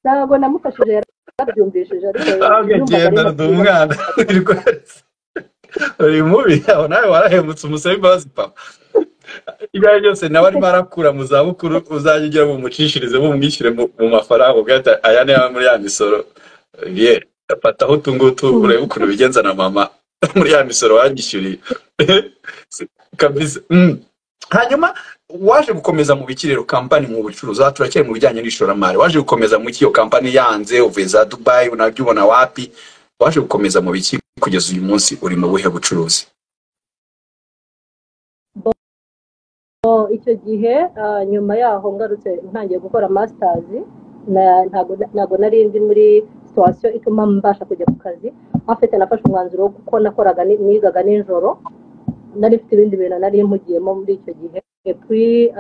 ntabwo namufashije yarabyumvishije ariko agagenda ndi umwana wirwese uri mubi aho nawe warahemutse umusaba imbabazi papa ibyo ari byo byose nawe arimo arakura mu zabukuru uzajya ugira bumucishirize bumwishyure mu mu mafaranga ubwo ati aya ni ayo muri ya misoro ye fataho utu ngutu urebe ukuntu bigenza na mama muri ya misoro wanyishyuriye kabisa Mm. hanyuma waje gukomeza mu bikiriro kampani mu bucuruzi aha turacyari mu bijyanye n'ishoramari waje gukomeza mu iyo kampani yanze uvuye za dubayi unabyo ubona wapi waje gukomeza mu biki kugeza uyu munsi uri mu buhe bucuruzi So, icyo gihe ah, nyuma yaho ngarutse ntangiye gukora masitazi ntabwo nari ndi muri situwasiyo ituma mbasha kujya ku kazi afite nafashe umwanzuro wo kuko nakoraga ni- nigaga nijoro nari mfite ibindi bintu nari mpugiyemo muri icyo gihe epui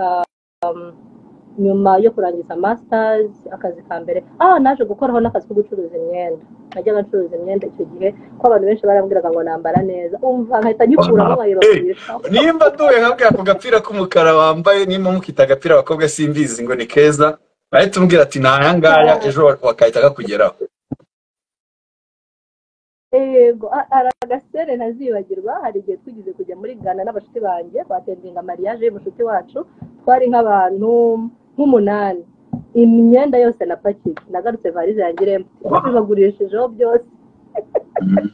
nyuma yo kurangiza masters akazi ka mbere ah naje gukoraho n'akazi ko gucuruza imyenda najyaga ncuruza imyenda icyo gihe ko abantu benshi barambwiraga ngo nambara neza umva nkahita nyikuramo nkayibabisha nimba duwe hamwe ako gapira k'umukara wambaye nimba mukita agapira abakobwa simbizi ngo ni keza bahita umbwira ati ni aya ngaya ejo wakahita kakugeraho yego a- ari agasere ntazibagirwa hari igihe twigeze kujya muri ghana n'abashuti banjye twatendinga mariage y'umushuti wacu twari nk'abantu nk'umunani imyenda yose napakiye nagarutse varize yanjye irembo nabibagurishijeho byose Mm.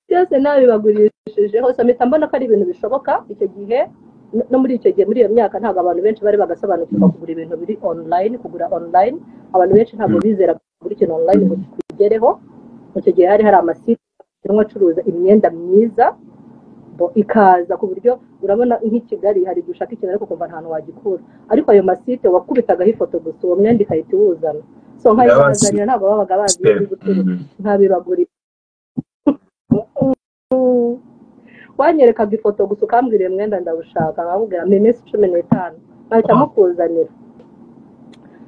byose nabibagurishijeho so mpita mbona ko ari ibintu bishoboka icyo gihe no- no muri icyo gihe muri iyo myaka ntabwo abantu benshi bari bagasobanukirwa kugura ibintu biri online kugura online abantu benshi ntabwo bizera kugura ikintu online ngo kikugereho icyo gihe hari hari amasite arimo acuruza imyenda myiza bo ikaza ku buryo urabona nk'i kigali hari igihe ushaka ikintu ariko ukumva nta hantu wagikura ariko ayo masite wakubitagaho ifoto gusa uwo mwenda ikahita iwuzana so nkayibazanira ntabwo babaga bazi iyo iri guturuka Mm. nkabibagurira wanyerekaga ifoto gusa ukambwira uyu mwenda ndawushaka nkabubwira mu minsi cumi n'itanu nkahita mukuzanira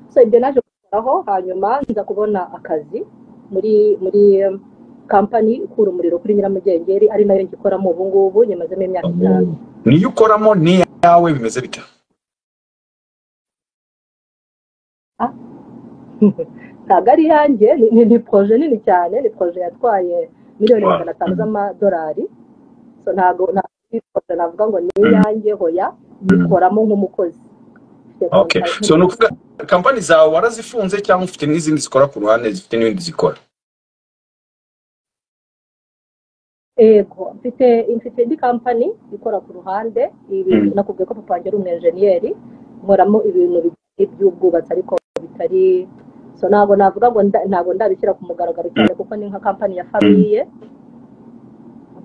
so ibyo naje kukoraho hanyuma nza kubona akazi muri muri em, kampani ikura umuriro kuri nyiramugengeri ari nayo ngikoramo ubu ngubu nyamazemo imyaka itanu niyo ukoramo n'iyawe bimeze bita ntabwo ari iyanjye ni- ni ni poroje nini cyane ni poroje yatwaye miliyoni magana atanu z'amadolari so ntabwo ntabwo ari poroje navuga ngo ni iyanjye hoya yikoramo nk'umukozi Mfite okay contract. so ni ukuvuga kampani zawe warazifunze cyangwa ufite n'izindi zikora ku ruhande zifite n'ibindi zikora ego mfite mfite indi kampani ikora ku ruhande ibintu Mm. nakubwiye ko papa wanjye ari umwenjeniyeri nkoramo ibintu bijyanye by'ubwubatsi ariko bitari so ntabwo navuga ngo nda- ntabwo ndabishyira ku mugaragaro cyane kuko ni nka kampani ya famiye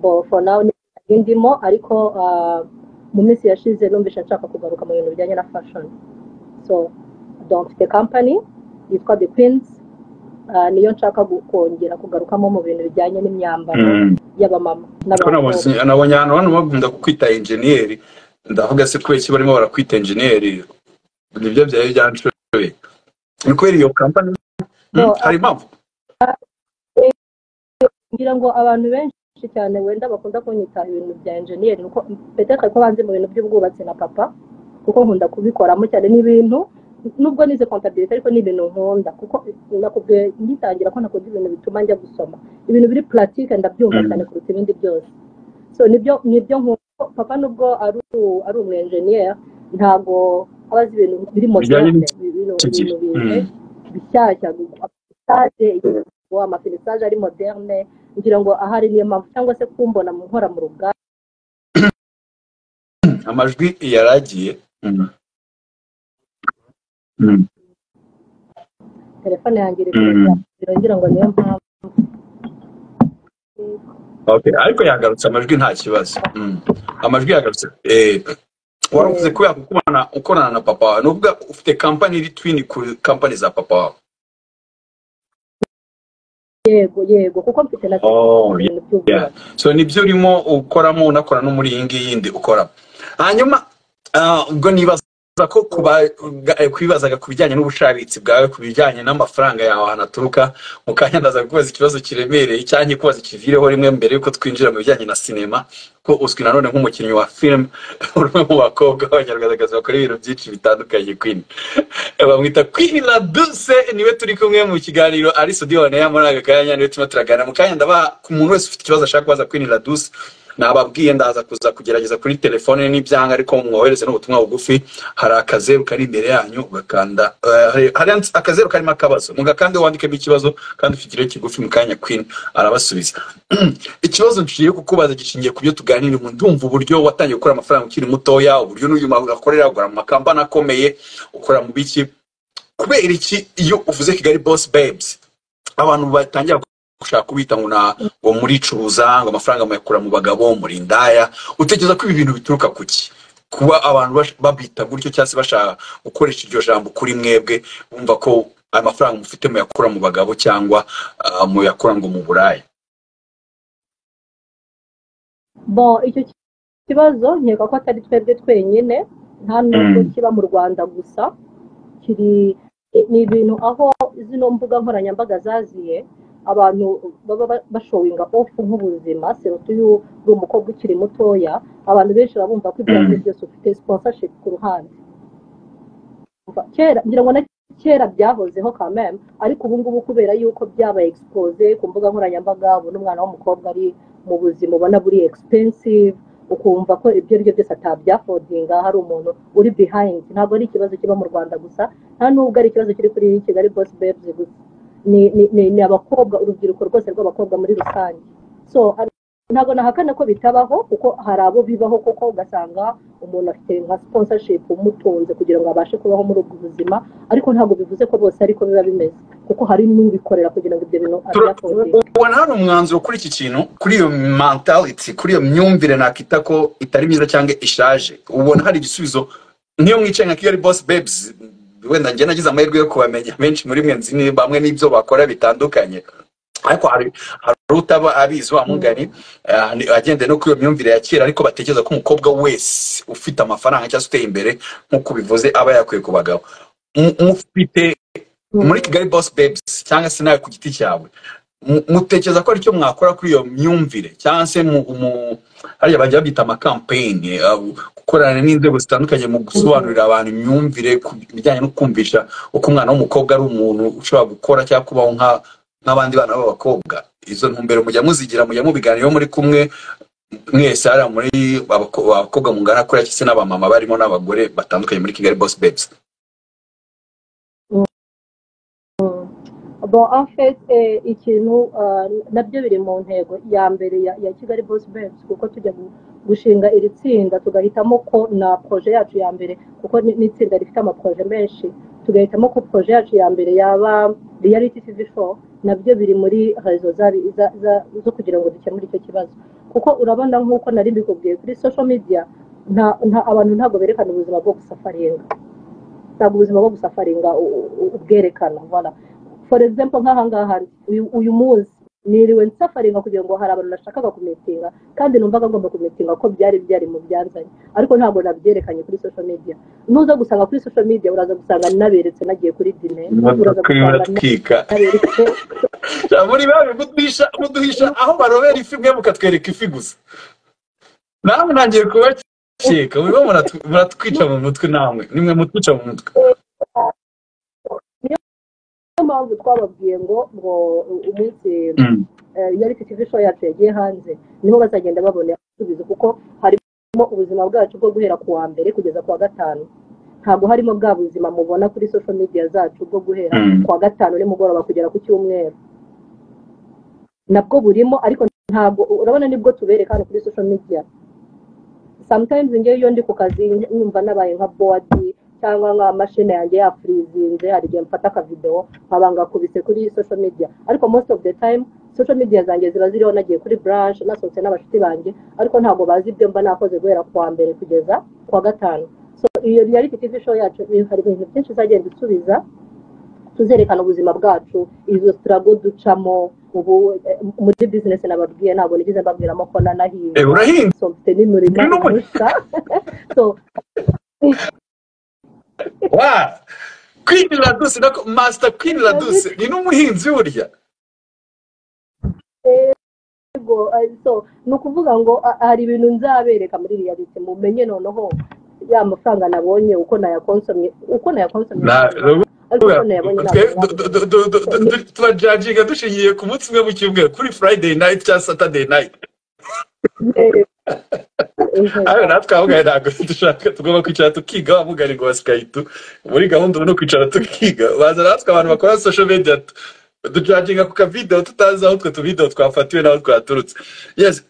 bo for now ni kampani ndimo ariko ah, mu minsi yashize numvise nshaka kugaruka mu bintu bijyanye na fashion so donc mfite kampani yitwa the queens ah, niyo nshaka gu- kongera kugarukamo mu bintu bijyanye n'imyambaro y'abamama Ariko nabonye- nabonye ahantu hano bakunda kukwita enjeniyeri ndavuga se kubera iki barimo barakwita enjeniyeri nibyo byari byanshoye ni kubera iyo kampani Mm, No, hari impamvu ngira ngo abantu benshi cyane wenda bakunda kunyita ibintu bya enjeniyeri nuko peteka ko banzi mu bintu by'ubwubatsi na papa kuko nkunda kubikoramo cyane n'ibintu nubwo nize kontabilite ariko ni ibintu nkunda kuko nakubwiye ngitangira ko nakunda ibintu bituma njya gusoma ibintu biri puratike ndabyumva Mm. cyane kuruta ibindi byose so nibyo nibyo nkunda papa nubwo ari u- ari umwenjeniyeri ntabwo aba azi ibintu biri Bijyanye moderne ibintu n'iki gihe. ibintu bije Mm. bishyashya amafilisage igezweho amafilisage ari moderne ngira ngo ahari niyo mpamvu cyangwa se kumbona mu nkora mu ruganda amajwi yaragiye Mm. Mm. telefone yanjye iri Mm. kugira ngira ngo niyo mpamvu Okay, ariko yagarutse amajwi nta kibazo Mm. amajwi yagarutse Eh, waravuze kubera gukorana ukorana na papa wawe ni ukuvuga ufite kampani iri twini ku kampani za papa wawe yego yego kuko mfite na Oh, ibintu by'ubwubatsi so nibyo urimo ukoramo unakora no muri iyi ngiyi yindi ukora hanyuma ah, ubwo nibaza ko kuba- eh, kwibazaga ku bijyanye n'ubushabitsi bwawe ku bijyanye n'amafaranga yawe ahantu aturuka mu kanya ndaza kubaza ikibazo kiremereye cyangwa kubaza ikivireho rimwe mbere yuko twinjira mu bijyanye na sinema ko uzwi nanone nk'umukinnyi wa filime umwe mu bakobwa b'abanyarwandakazi bakora ibintu byinshi bitandukanye kwini bamwita kwini laduse niwe turi kumwe mu kiganiro ari studio naye muri aka kanya niwe turimo turaganira mu kanya ndabaha ku muntu wese ufite ikibazo ashaka kubaza kwini laduse nababwiye ndaza kuza kugerageza kuri telefone n'ibyanga ariko mwohereze n'ubutumwa bugufi hari akazeru kari imbere yanyu ugakanda eh, hari- hari akazeru karimo akabazo mugakande wandikemo ikibazo kandi ufite kigufi mu kanya kwini arabasubiza ikibazo ngiye kukubaza gishingiye ku byo tuganira ubu ndumva uburyo watangiye gukora amafaranga ukiri mutoya uburyo n'uyu akorera agura mu makampani akomeye ukora mu biki kubera iki iyo uvuze kigali boss babes abantu batangira gushaka kubita ngo na ngo muricuruza ngo amafaranga muyakura mu bagabo muri indaya utekereza ko ibi bintu bituruka ku ki kuba abantu bash- babita gutyo cyangwa se bashaka gukoresha iryo jambo kuri mwebwe bumva ko ayo mafaranga mufite muyakura mu bagabo cyangwa ah, muyakura ngo mu buraya bo icyo ki- kibazo nkeka ko atari twebwe twenyine nta nubwo Mm. kiba mu rwanda gusa kiri ni ibintu aho zino mbuga nkoranyambaga zaziye abantu baba ba- bashowinga ofu nk'ubuzima serutu y'u uri umukobwa ukiri mutoya abantu benshi baba bumva ko ibyo ari Mm. byose ufite sponsorship ku ruhande Umva, kera ngira ngo na kera byahozeho kameme ariko ubu ngubu kubera yuko byabaye expose ku mbuga nkoranyambaga ubona umwana w'umukobwa ari mu buzima ubona buri expensive ukumva ko ibyo ari byo byose atabyafodinga hari umuntu uri behind ntabwo ari ikibazo kiba mu rwanda gusa nta nubwo ari ikibazo kiri kuri kigali boss babes gusa ni, ni, ni, ni abakobwa urubyiruko rwose rw'abakobwa muri rusange so ari- ntabwo nahakana ko bitabaho kuko hari abo bibaho koko ugasanga umuntu afite nka sponsorship umutunze kugira ngo abashe kubaho muri ubwo buzima ariko ntabwo bivuze ko bose ariko biba bimeze kuko hari n'ubikorera kugira ngo ibyo bintu Tura- abyafodinge ubona hari umwanzuro kuri iki kintu kuri iyo mentality kuri iyo myumvire nakita ko itari myiza cyangwa ishaje ubona hari igisubizo niyo mwicaye nka kigali boss babes wenda njye nagize amahirwe yo kubamenya benshi muri mwe nzi ni- bamwe n'ibyo bakora bitandukanye ariko hari hari utaba abizi wa mugani ah, ni- agendeye no kuri iyo myumvire ya kera ariko batekereza ko umukobwa wese ufite amafaranga cyangwa se uteye imbere nk'uko bivuze aba yakwiye ku bagabo Mu- mufite muri kigali boss babes cyangwa se nawe ku giti cyawe mu- mutekereza ko aricyo mwakora kuri iyo myumvire cyangwa se mu- mu- hariya bajya babita amakampeyini aho gukorana n'inzego zitandukanye mu gusobanurira abantu imyumvire ku bijyanye no kumvisha uko umwana w'umukobwa ari umuntu ushobora gukora cyangwa kubaho nka- nk'abandi bana b'abakobwa izo ntumbero mujya muzigira mujya mubiganira iyo muri kumwe mwese hariya muri abako- abakobwa mungana kuriya cyangwa se n'abamama barimo n'abagore batandukanye muri kigali boss babes bon en fait eh, ikintu ah, nabyo biri mu ntego ya mbere ya, ya kigali boss babes kuko tujya gu- gushinga iri tsinda tugahitamo ko na proje yacu ya mbere kuko ni ni itsinda rifite amaproje menshi tugahitamo ko proje yacu ya mbere yaba reality tv show nabyo biri muri rezo za- za- za- zo kugira ngo dukemure icyo kibazo kuko urabona nk'uko nari mbikubwiye kuri social media nta, nta, abantu ntabwo berekana ubuzima bwo gusafaringa ntabwo ubuzima bwo gusafaringa u- u- ubwerekana voilà for example nk'ahangaha uyu uyu munsi niriwe nsafaringa kugira ngo hari abantu nashakaga kumitinga kandi numvaga ngomba kumitinga ko byari byari mu byanzanye ariko ntabwo nabyerekanye kuri social media nuza gusanga kuri social media uraza gusanga naberetse nagiye kuri dine uraza gusanga twika naberetse Ja, muri babi muduhisha muduhisha aho barobera ifi mwe mukatwereka ifi gusa namwe ntangiye kubakeka muribo muratw- muratwica mu mutwe namwe nimwe mutwica mu mutwe niyo mpamvu twababwiye ngo ngo u- umunsi Mm. eh, reality tv show yacu yagiye hanze niho bazagenda babona ibisubizo kuko harimo ubuzima bwacu bwo guhera ku wa mbere kugeza ku wa gatanu ntabwo harimo bwa buzima mubona kuri social media zacu bwo guhera Mm. ku wa gatanu nimugoroba kugera ku cyumweru nabwo burimo ariko ntabwo urabona nibwo tubereka hano kuri social media sometimes ngewe iyo ndi ku kazi numva nabaye nka bodi cyangwa nka mashini yanjye yafurizinze hari igihe mfata akavidewo nkaba ngakubise kuri social media ariko most of the time social media zanjye ziba ziriho nagiye kuri branch nasohotse n'abashuti banjye ariko ntabwo bazi ibyo mba nakoze guhera ku wa mbere kugeza ku wa gatanu so iyo reality tv show yacu i- hari ibintu byinshi izagenda isubiza tuzerekana ubuzima bwacu izo sitarago ducamo ubu eh, muri business nababwiye ntabwo nigeze mbabwiramo ko nanahinze Eh, urahinze so mfite n'umurimo Ni n'umurimo. mushya so wa queen radus nako master queen radus ni n'umuhinzi burya yego eh, so ni ukuvuga ngo ah, hari ibintu nzabereka muri reality mumenye noneho ya mafaranga nabonye uko nayakonsomye uko nayakonsomye Na- ariko uko nayabonye Twe- ntabwo du- du- du- du- du- du- turajajinga dushingiye ku munsi umwe mu cyumweru kuri friday night cyangwa saturday night Eh, eh, ayo natwe abamugaye ntabwo dushaka tugomba kwicara tukiga abamugaye ngo basikayitu muri gahunda ubu ni ukwicara tukiga baza natwe abantu bakora social media tu- ducaginga ku kavidewo tutazi aho utwo tuvidewo twafatiwe n'aho twaturutse yes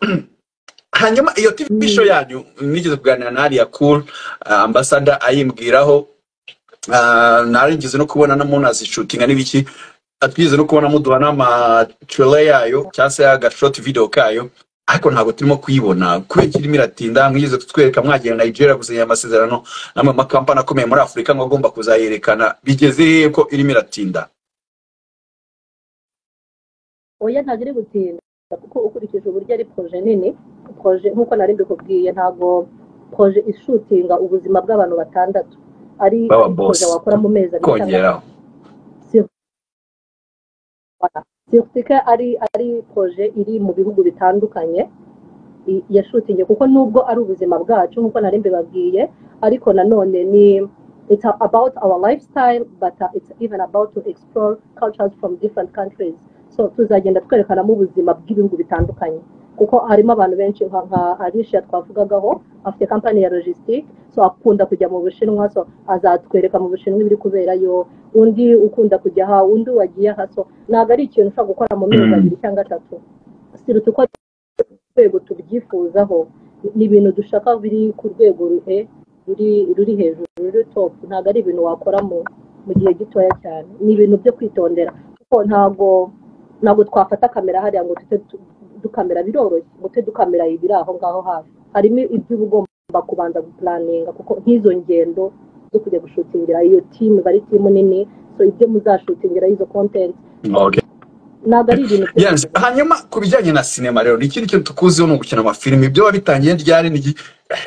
hanyuma iyo tv show yanyu nigeze kuganira na ariya cool ah, ambassador ayimbwiraho Ah, naringize no kubona na munazishutinga n'ibiki atwigeze no kubona muduha n'amacule yayo cyangwa se agashoti video kayo ariko ntabwo turimo kuyibona kubera kirimo iratinda mwigeze kutwereka mwagiye nigeria gusinya amasezerano n'amwe mu makampani akomeye muri afurika ngo agomba kuzayerekana bigeze hehe ko irimo iratinda oya ntabwo iri gutinda kuko ukurikije uburyo ari proje nini proje nk'uko nari mbikubwiye ntabwo proje ishutinga ubuzima bw'abantu batandatu ari Baba proje boss. wakora mu mezi abiri cyangwa kongeraho sirtika ari ari proje iri mu bihugu bitandukanye i- yashutinge kuko nubwo ari ubuzima bwacu nk'uko nari mbibabwiye ariko nanone ni it's about our lifestyle but uh, it's even about to explore cultures from different countries so tuzagenda twerekanamo ubuzima bw'ibihugu bitandukanye kuko harimo abantu benshi nka nka arisha twavugagaho afite kampani ya logistique so akunda kujya mu bushinwa so azatwereka mu bushinwa ibiri kuberayo undi ukunda kujya aha undi wagiye aha so ntabwo ari ikintu ushobora gukora mu mezi Mm. abiri cyangwa atatu siruta uko rwego tubyifuzaho ni ibintu dushaka biri ku rwego ruhe ruri ruri hejuru ruri top ntabwo ari ibintu wakora mu mu gihe gitoya cyane ni ibintu byo kwitondera kuko ntabwo ntabwo twafata kamera hariya ngo tute tu- dukamera biroroshye ngo tute dukamera ibiri aho ngaho hafi harimo ibyo uba ugomba kubanza gupuraninga kuko nk'izo ngendo zo kujya gushutingira iyo timu iba ari timu nini so ibyo muzashutingira izo kontenti okay. ntabwo ari ibintu byo yes. hanyuma ku bijyanye na sinema rero ni ikindi kintu tukuziho ni ugukina amafilimi ibyo wabitangiye ryari ni iki-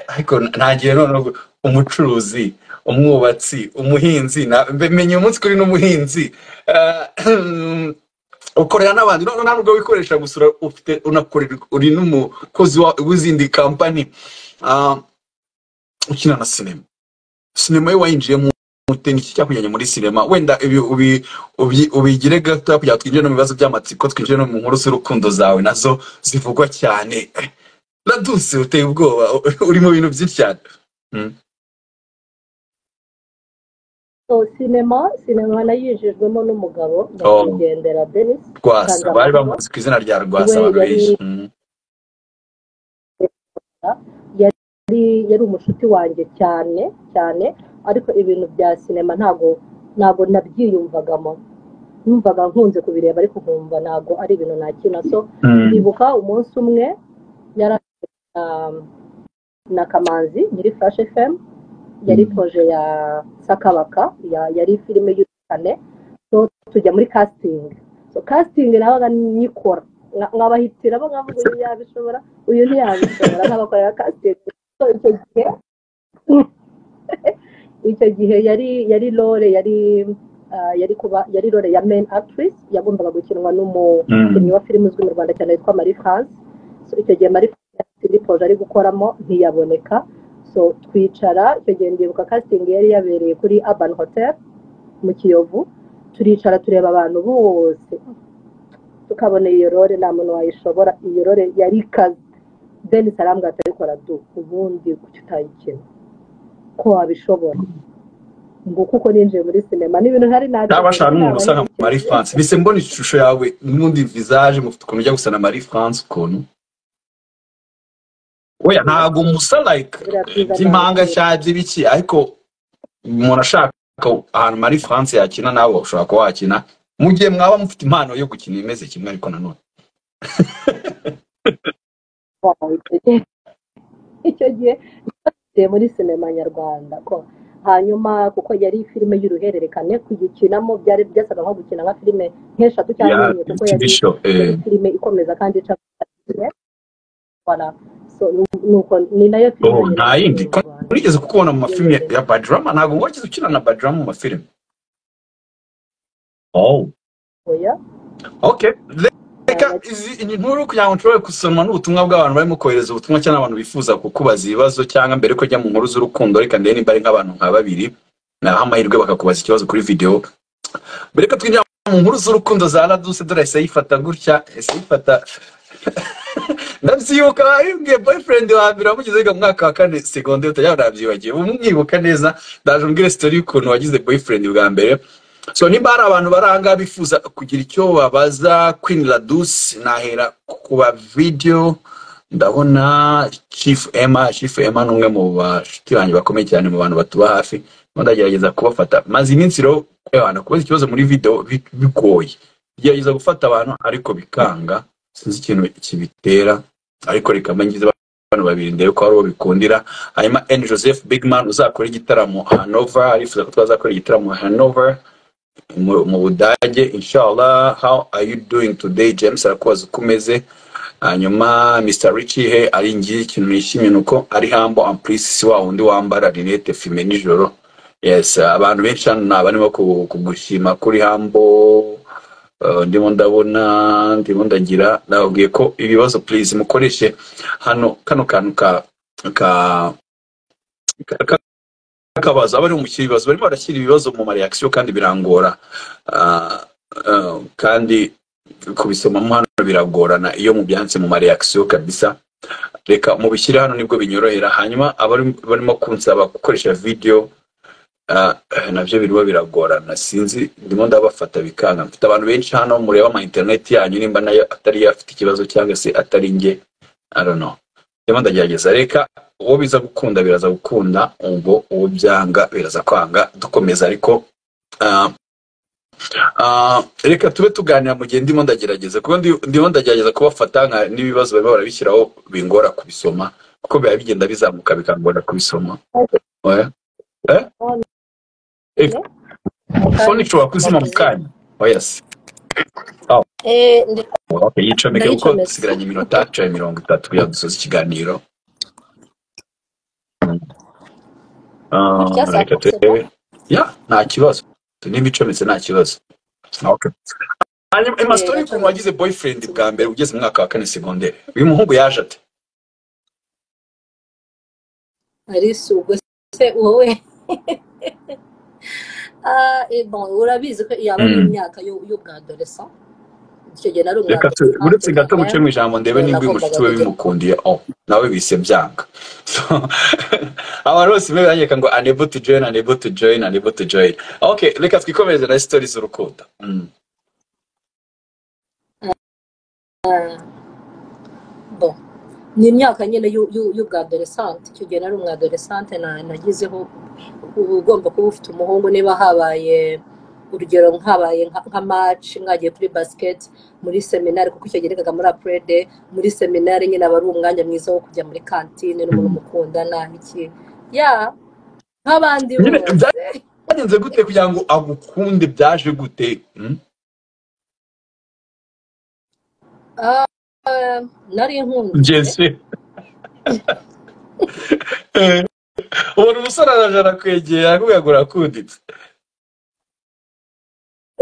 ariko ntagiye noneho umucuruzi umwubatsi umuhinzi na- mbe- menye umunsi kuri n'umuhinzi Ah, ukorera n'abandi none ntabwo wikoresha gusa ura- ufite unakorera uri n'umukozi wa- w'izindi kampani Ah, ukina na sinema sinema yo wayinjiyemo ute ni iki cyakujyanye muri sinema wenda ibi ubi- ubi- ubigire gato kugira ngo twinjire no mu bibazo by'amatsiko twinjire no mu nkuru z'urukundo zawe nazo zivugwa cyane raduse uteye ubwoba uri mu bintu byinshi cyane so sinema sinema nayijejwemo n'umugabo nyakwigendera denis rwasa Rwasa. bari bamuzi ku izina rya rwasa We abantu yari- benshi Mm. yari yari umushuti wanjye cyane cyane ariko ibintu bya sinema ntabwo ntabwo nabyiyumvagamo numvaga nkunze kubireba ariko nkumva ntabwo ari ibintu nakina so Mm. ndibuka umunsi umwe yari na, na kamanzi nyiri flash fm yari Mm. proje ya sakabaka ya- yari filime y'ubukane so tujya muri casting so casting nabaga nyikora nka- nkabahitira bo nkavuga uyu yabishobora uyu ntiyabishobora nkabakorera casting so icyo gihe icyo gihe yari yari role yari ah, yari kuba yari role ya main actress yagombaga gukinwa n'umu Mm. umukinnyi wa filime uzwi mu rwanda cyane witwa marie france so icyo gihe marie france indi proje ari gukoramo ntiyaboneka so twicara icyo gihe ndibuka casting yari yabereye kuri urban hotel mu kiyovu turicara tureba abantu bose tukabona iyo rore nta muntu wayishobora iyo rore yari ikaze denis arambwira ati ariko radu ubundi kuki utayikina ko wabishobora nguko uko ninjiye muri sinema n'ibintu ntari nari ntabashaka n'umuntu usa nka marie france bise mbona ishusho yawe n'undi visage mufite ukuntu ujya gusa na marie france ukuntu oya ntabwo umusa like Birabyiza by'impanga cyane. cyangwa by'ibiki ariko umuntu ashaka ahantu marie france yakina nawe ushobora kuba wakina mu gihe mwaba mufite impano yo gukina imeze kimwe ariko nanone Wow, icyo gihe- icyo gihe nageze muri sinema nyarwanda ko hanyuma kuko yari filime y'uruhererekane kuyikinamo byari byasaga nko gukina nka filime nk'eshatu cyangwa enye kuko yari ibisho yari filime ikomeza kandi ica Voilà. So, nu- nuko ni nayo filime Oh, nta yindi. nyarwanda. urigeze kukubona mu mafilime ya badrama ntabwo wigeze ukina na badrama mu mafilime oh Oya. Okay. Le- Reka izi iyi nkuru kugira ngo nshobore gusoma n'ubutumwa bw'abantu barimo kohereza ubutumwa cyangwa n'abantu bifuza kukubaza ibibazo cyangwa mbere ko ujya mu nkuru z'urukundo reka ndebe niba ari nk'abantu nka babiri naho amahirwe bakakubaza ikibazo kuri videwo mbere ko twinjira mu nkuru z'urukundo za raduse dore ese yifata gutya ese yifata ndabyibuka wabibwiye boyfriend wa mbere wamugize wiga mu mwaka wa kane segonde utajya unabyibagiye ubu mwibuka neza ndaje umbwire sitori y'ukuntu wagize boyfriend bwa mbere so niba hari abantu baranga bifuza kugira icyo babaza queen laduce nahera ku ba video ndabona chief emma chief emma ni umwe mu bashuti banjye bakomeye cyane mu bantu batuba hafi ndimo ndagerageza kubafata maze iminsi rero abantu kubaza ikibazo muri video bi- bigoye gerageza gufata abantu ariko bikanga sinzi ikintu kibitera ariko reka mba ngize abantu babiri ndebe ko hari uwo bikundira hanyuma n joseph bigman uzakora igitaramo hanover arifuza ko twazakora igitaramo hanover mu mu budage inshallah how are you doing today james arakubaza uko umeze hanyuma mr richie he ari ngiye ikintu nishimiye ni uko ari hambo amplisi si wa wundi wambara rinete fime nijoro yes abantu benshi hano ni abarimo ku- kugushima kuri hambo Uh, ndimo ndabona ndimo ndagira nababwiye ko ibibazo please mukoreshe hano kano kantu ka ka ka- ka- kakabazo abari umukiri ibibazo barimo barashyira ibibazo mu mareakisiyo kandi birangora Ah, ah, kandi kubisomamo hano biragorana iyo mubyanditse mu mareakisiyo kabisa reka mubishyire hano nibwo binyorohera hanyuma abari barimo kunsaba gukoresha video ah, eh, nabyo birimo biragorana sinzi ndimo ndabafata bikanga mfite abantu benshi hano mureba ama interineti yanyu nimba nayo atari yo afite ikibazo cyangwa se atari nge I don't know. ndimo ndagerageza reka uwo biza gukunda biraza gukunda ubwo uwo byanga biraza kwanga dukomeza ariko ah, Ah, reka tube tuganira mu gihe ndimo ndagerageza kuko ndi- ndimo ndagerageza kubafata nka n'ibibazo barimo barabishyiraho bingora kubisoma kuko biba bigenda bizamuka bikangora kubisoma oya eh Eh, fone ishobora kuzima mu kanya oya si Eh, ndi- okay yicomeke kuko Ndayicometse. dusigaranye iminota cumi mirongo itatu kugira ngo dusoze ikiganiro Ah, Icyasakutse reka turebe ya nta kibazo nimba icometse nta kibazo okay hanyuma emasitoni y'ukuntu wagize boyfriend bwa mbere ugeze mu mwaka wa kane segonderi uyu muhungu yaje ate arisi ubwo se wowe Ah, eh, bon, urabizi ko yaba ari Mm. imyaka y'u- y'ubwadolesa icyo gihe nari reka tu- umwadolesa uretse gato muce mu ijambo ndebe Kubera nimba uyu ko mushuti we mbagabije. bimukundiye o nawe bise byanga So, abantu bose be banyereka ngo unable to join unable to join unable to join okay reka twikomereze na sitori z'urukundo Mm. bon ni imyaka nyine y'u- y'u- y'ubwadolesante icyo gihe nari umwadolesante na- nagizeho uba ugomba kuba ufite umuhungu niba habaye urugero habaye nka maci mwagiye kuri basiketi muri seminari kuko icyo gihe nigaga muri apurede muri seminari nyine aba ari umwanya mwiza wo kujya muri kantine n'umuntu mukundana iki ya nk'abandi Nyine bose byagenze gute kugira ngo agukunde byaje gute Mm. Ah, nari nkunze Jesse. ubona umusore araje arakwegera akubwira ngo urakunditse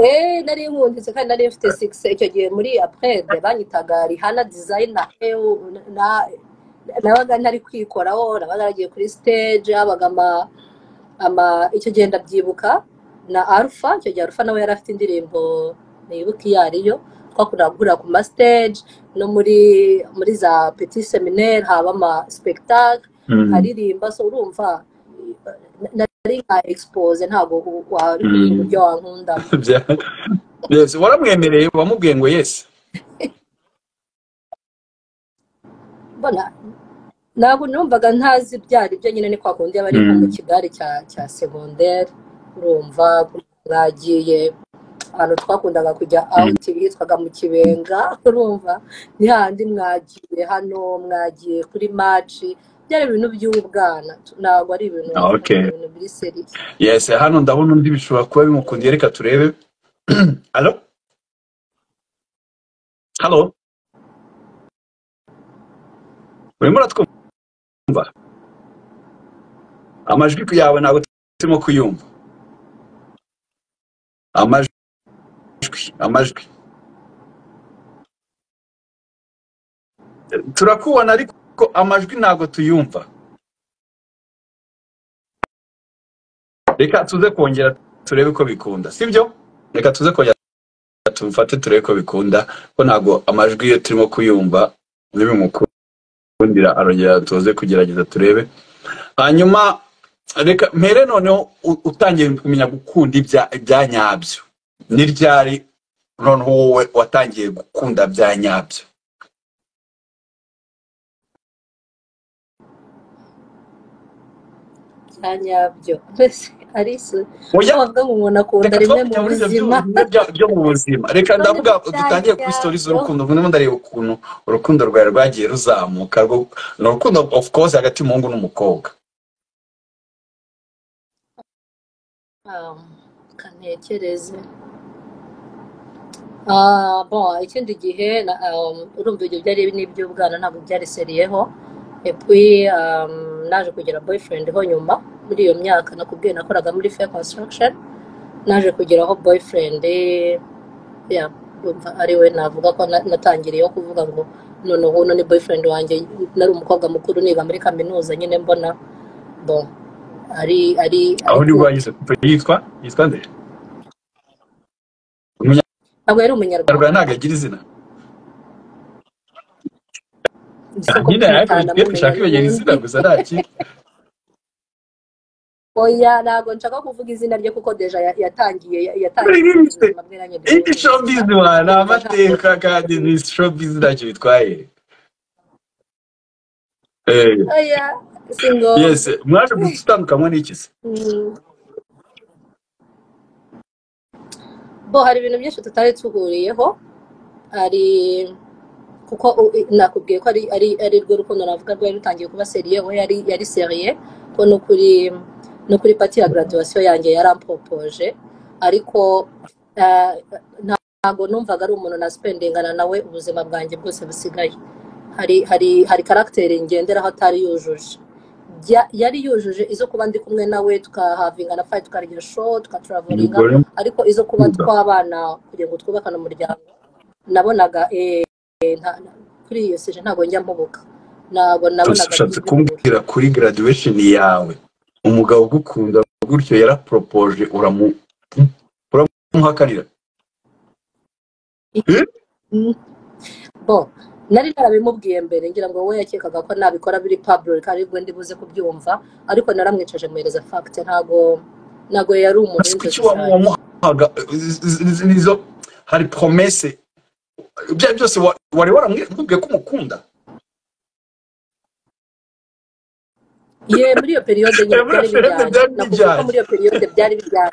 Eh, nari nkunditse kandi nari mfite sigisi icyo gihe muri aprede banyitaga rihana dizayina nabaga ntari kwikoraho nabaga naragiye kuri stage habaga ama ama icyo gihe ndabyibuka na arufa icyo gihe arufa nawe yari afite indirimbo nibuka iyo ariyo twakunda guhurira ku ma stage no muri muri za peti seminaire haba ama spectacle aririmba so urumva na- nari nka expose ntabwo wari kumenya Mm. uburyo wankundamo Bya- Yes, waramwemereye wamubwiye ngo yesi mbona ntabwo numvaga ntazi byari byo nyine ni kwa kundi aba ari nko mu Mm. kigare cya cya segonderi urumva mwagiye ahantu twakundaga kujya awuti hitwaga mu kibenga urumva ni handi mwagiye hano mwagiye kuri maci byari ibintu by'ubwana ntabwo ari ibintu Ah, okay. ibintu biri seriye yes hano ndabona undi bishobora kuba bimukundiye reka turebe halo halo urimo uratwumva amajwi ku yawe ntabwo turimo kuyumva amajwi amajwi turakubona ariko amajwi ntabwo tuyumva reka tuze kongera turebe ko bikunda sibyo reka tuze kongera tubifate turebe ko bikunda ko ntabwo amajwi ye turimo kuyumva nibimukundira arongera tuze kugerageza turebe hanyuma reka mpere noneho u- utangiye kumenya gukunda ibya ibya nyabyo ni ryari noneho wowe watangiye gukunda bya nyabyo bya nyabyo mbese ari isi oya aho bavuga ngo umuntu akunda reka rimwe mu twakujya muri ibyo buzima byo- byo- byo mu buzima reka none ndavuga bya dutangire kuri sitori nyabyo z'urukundo ubu ndimo ndareba ukuntu urukundo rwawe rwagiye ruzamuka rwo- ni urukundo of course hagati y'umuhungu n'umukobwa Ah, kantekereze Ah, bon ikindi gihe na- um, urumva ibyo byari n'iby'ubwana ntabwo byari seriyeho epui um, naje kugira boyfriend ho nyuma muri iyo myaka nakubwiye nakoraga muri fair construction naje kugeraho boyfriend eh, ya urumva ari we navuga ko na- natangiriyeho kuvuga ngo none uno ni boyfriend wanjye nari umukobwa mukuru niga muri kaminuza nyine mbona bon ari ari aho ni ari cool wagize yitwa yitwa nde ntabwo yari umunyarwanda umunyarwanda ntabwo agira izina gusa ko nyine ariko kumukanda tugiye ndamumenya dushaka ibegera izina n'ubundi gusa nta kindi oya ntabwo nshaka kuvuga izina rye kuko deja ya- yatangiye ya- yatangiye kugira ubuzima bwe nanjye iyi ndabumenye gusa showbiz wa ni urumva ntabwo amateka kandi ni showbiz ntacyo bitwaye Eh, oya si yes ngombwa mwaje gutandukanywa n'iki se Mm. bo hari ibintu byinshi tutari tuguriyeho hari kuko u- i- nakubwiye ko ari ari ari rwo rukundo navuga rwari rutangiye kuba seriye we yari yari seriye ko no kuri no kuri pati ya graduation yanjye yarampopoje ariko eh, nta- ntabwo numvaga ari umuntu naspendingana nawe ubuzima bwanjye bwose busigaye hari hari hari karagiteri ngenderaho atari yujuje ya- yari yujuje izo kuba ndi kumwe nawe tukahavinga na fayi tukarya show tukaturavuringa umugore ariko izo kuba Mwiza. twabana kugira ngo twubakane umuryango nabonaga eh, nta- kuri iyo seje ntabwo njya mpubuka ntabwo nabonaga ushatse byihuta. kumbwira kuri graduation yawe umugabo ugukunda gutyo yaraporopoje uramu uramuhakanira Mm. bo nari narabimubwiye mbere ngira ngo we yakekaga ko nabikora biri public aribwo ndi buze kubyumva ariko naramwicaje muhereza fact ntago ntago yari umuntu ese w'inzozi kuki cyane wamuhaga izi- izi- izi nizo hari promese ibyo ari byo byose wa- wari waramubwiye ko umukunda ye muri iyo periode nyine Muri iyo periode byari bijyanye. byari bijyanye nakuvuga ko muri iyo periode byari bijyanye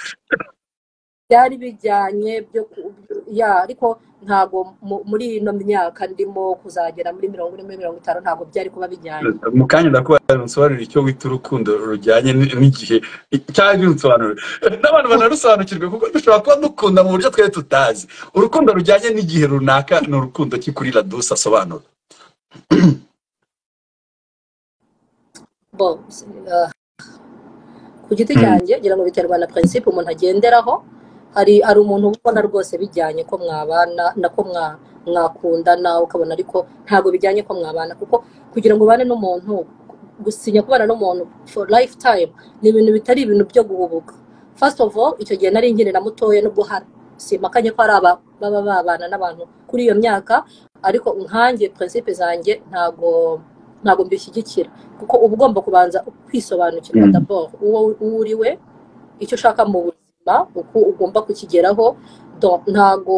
byari bijyanye byo ku- ya ariko ntago mu- muri ino myaka ndimo kuzagera muri mirongo ine muri mirongo itanu ntago byari kuba bijyanye mu kanya ndakubaza unsobanurire icyo wita urukundo rujyanye n- n'igihe cyangwa unsobanurire n'abantu banarusobanukirwe kuko dushobora kuba dukunda mu buryo twari tutazi urukundo rujyanye n'igihe runaka ni urukundo ki kuri radusi asobanura bo eh, ku giti cyanjye ngira ngo biterwa na principe umuntu agenderaho hari hari umuntu ubona rwose bijyanye ko mwabana na ko mwa mwakundana ukabona ariko ntabwo bijyanye ko mwabana kuko kugira ngo ubane n'umuntu gusinya kubana n'umuntu for lifetime ni ibintu bitari ibintu byo guhubuka first of all icyo gihe nari nkiri na mutoya nubwo hari simakanye ko hari aba baba babana n'abantu kuri iyo myaka ariko nkanjye principe zanjye ntabwo ntabwo mbishyigikira kuko uba ugomba kubanza kwisobanukirwa Mm. d'abord uwo uwo uri we icyo ushaka mu buzima uko ugomba kukigeraho Donc, ntabwo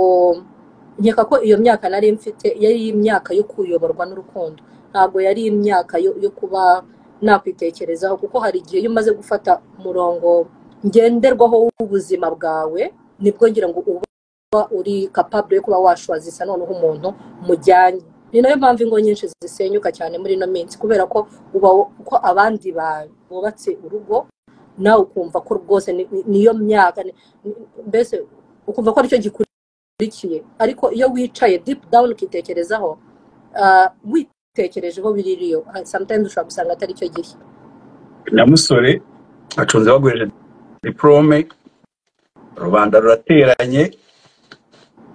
nkeka ko iyo myaka nari mfite yari imyaka yo kuyoborwa n'urukundo ntabwo yari imyaka yo, yo kuba nakwitekerezaho kuko hari igihe iyo umaze gufata umurongo ngenderwaho w'ubuzima bwawe nibwo ngira ngo uba uri capable yo kuba washwazisa noneho umuntu mujyanye ni nayo mpamvu ingo nyinshi zisenyuka cyane muri ino minsi kubera ko uba ko abandi ba- bubatse urugo nawe ukumva ko rwose ni- ni- niyo myaka ni- ni- mbese ukumva ko aricyo gikurikiye ariko iyo wicaye deep down ukitekerezaho ah, witekerejeho biririyo Ah, sometimes ushobora gusanga atari cyo gihe nyamusore acunze baguheje diporome rubanda rurateranye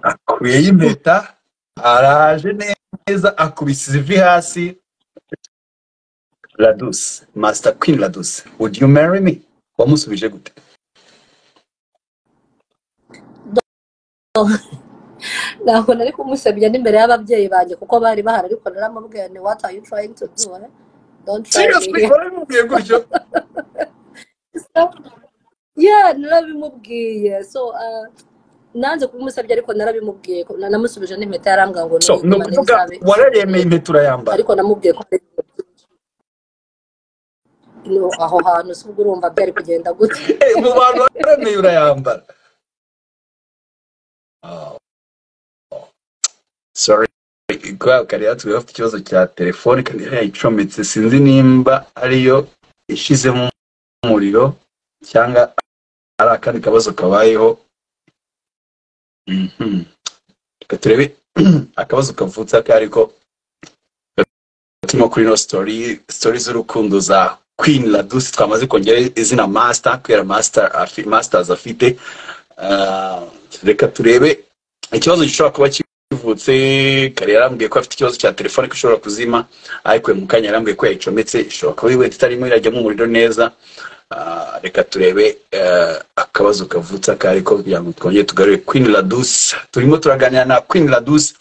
akuyeyo impeta araje neza akubise ivi hasi radusi masita kwini radusi would you marry me wamusubije gute ntabwo nari kumusebya n'imbere y'ababyeyi banjye kuko bari bahari ariko naramubwira ni what are you trying to do eh? don't try me seriously here warabimubwiye gutyo yeah narabimubwiye so ah, nanze kubimusabye ariko narabimubwiye ko- na- namusubije n'impeta yarambwira ngo so ni nuyigumane ukuvuga izabe wararemeye impeta urayambara ariko namubwiye ko hari ibintu byinshi. No, aho hantu si ubwo urumva byari kugenda gute Eh, mu bantu wararemeye urayambara Ah, sorry kubera ko kariya tugaba afite ikibazo cya telefone kandi yayicometse sinzi nimba ariyo ishizemo umuriro cyangwa ari akandi kabazo kabayeho Mhm. Reka turebe akabazo kavutse aka ariko turimo kuri ino story story z'urukundo za queen ladusi twamaze kongera izina master kubera master afi, masters afite Ah, reka turebe ikibazo gishobora kuba kivutse kare yarambwiye ko afite ikibazo cya telefone ko ishobora kuzima ariko uyu mukanya yarambwiye ko yayicometse ishobora kuba ari wenda itarimo irajyamo umuriro neza Ah, reka turebe eh, akabazo kavutse aka ariko kugira ngo twongere tugarure queen ladusi turimo turaganira na queen ladusi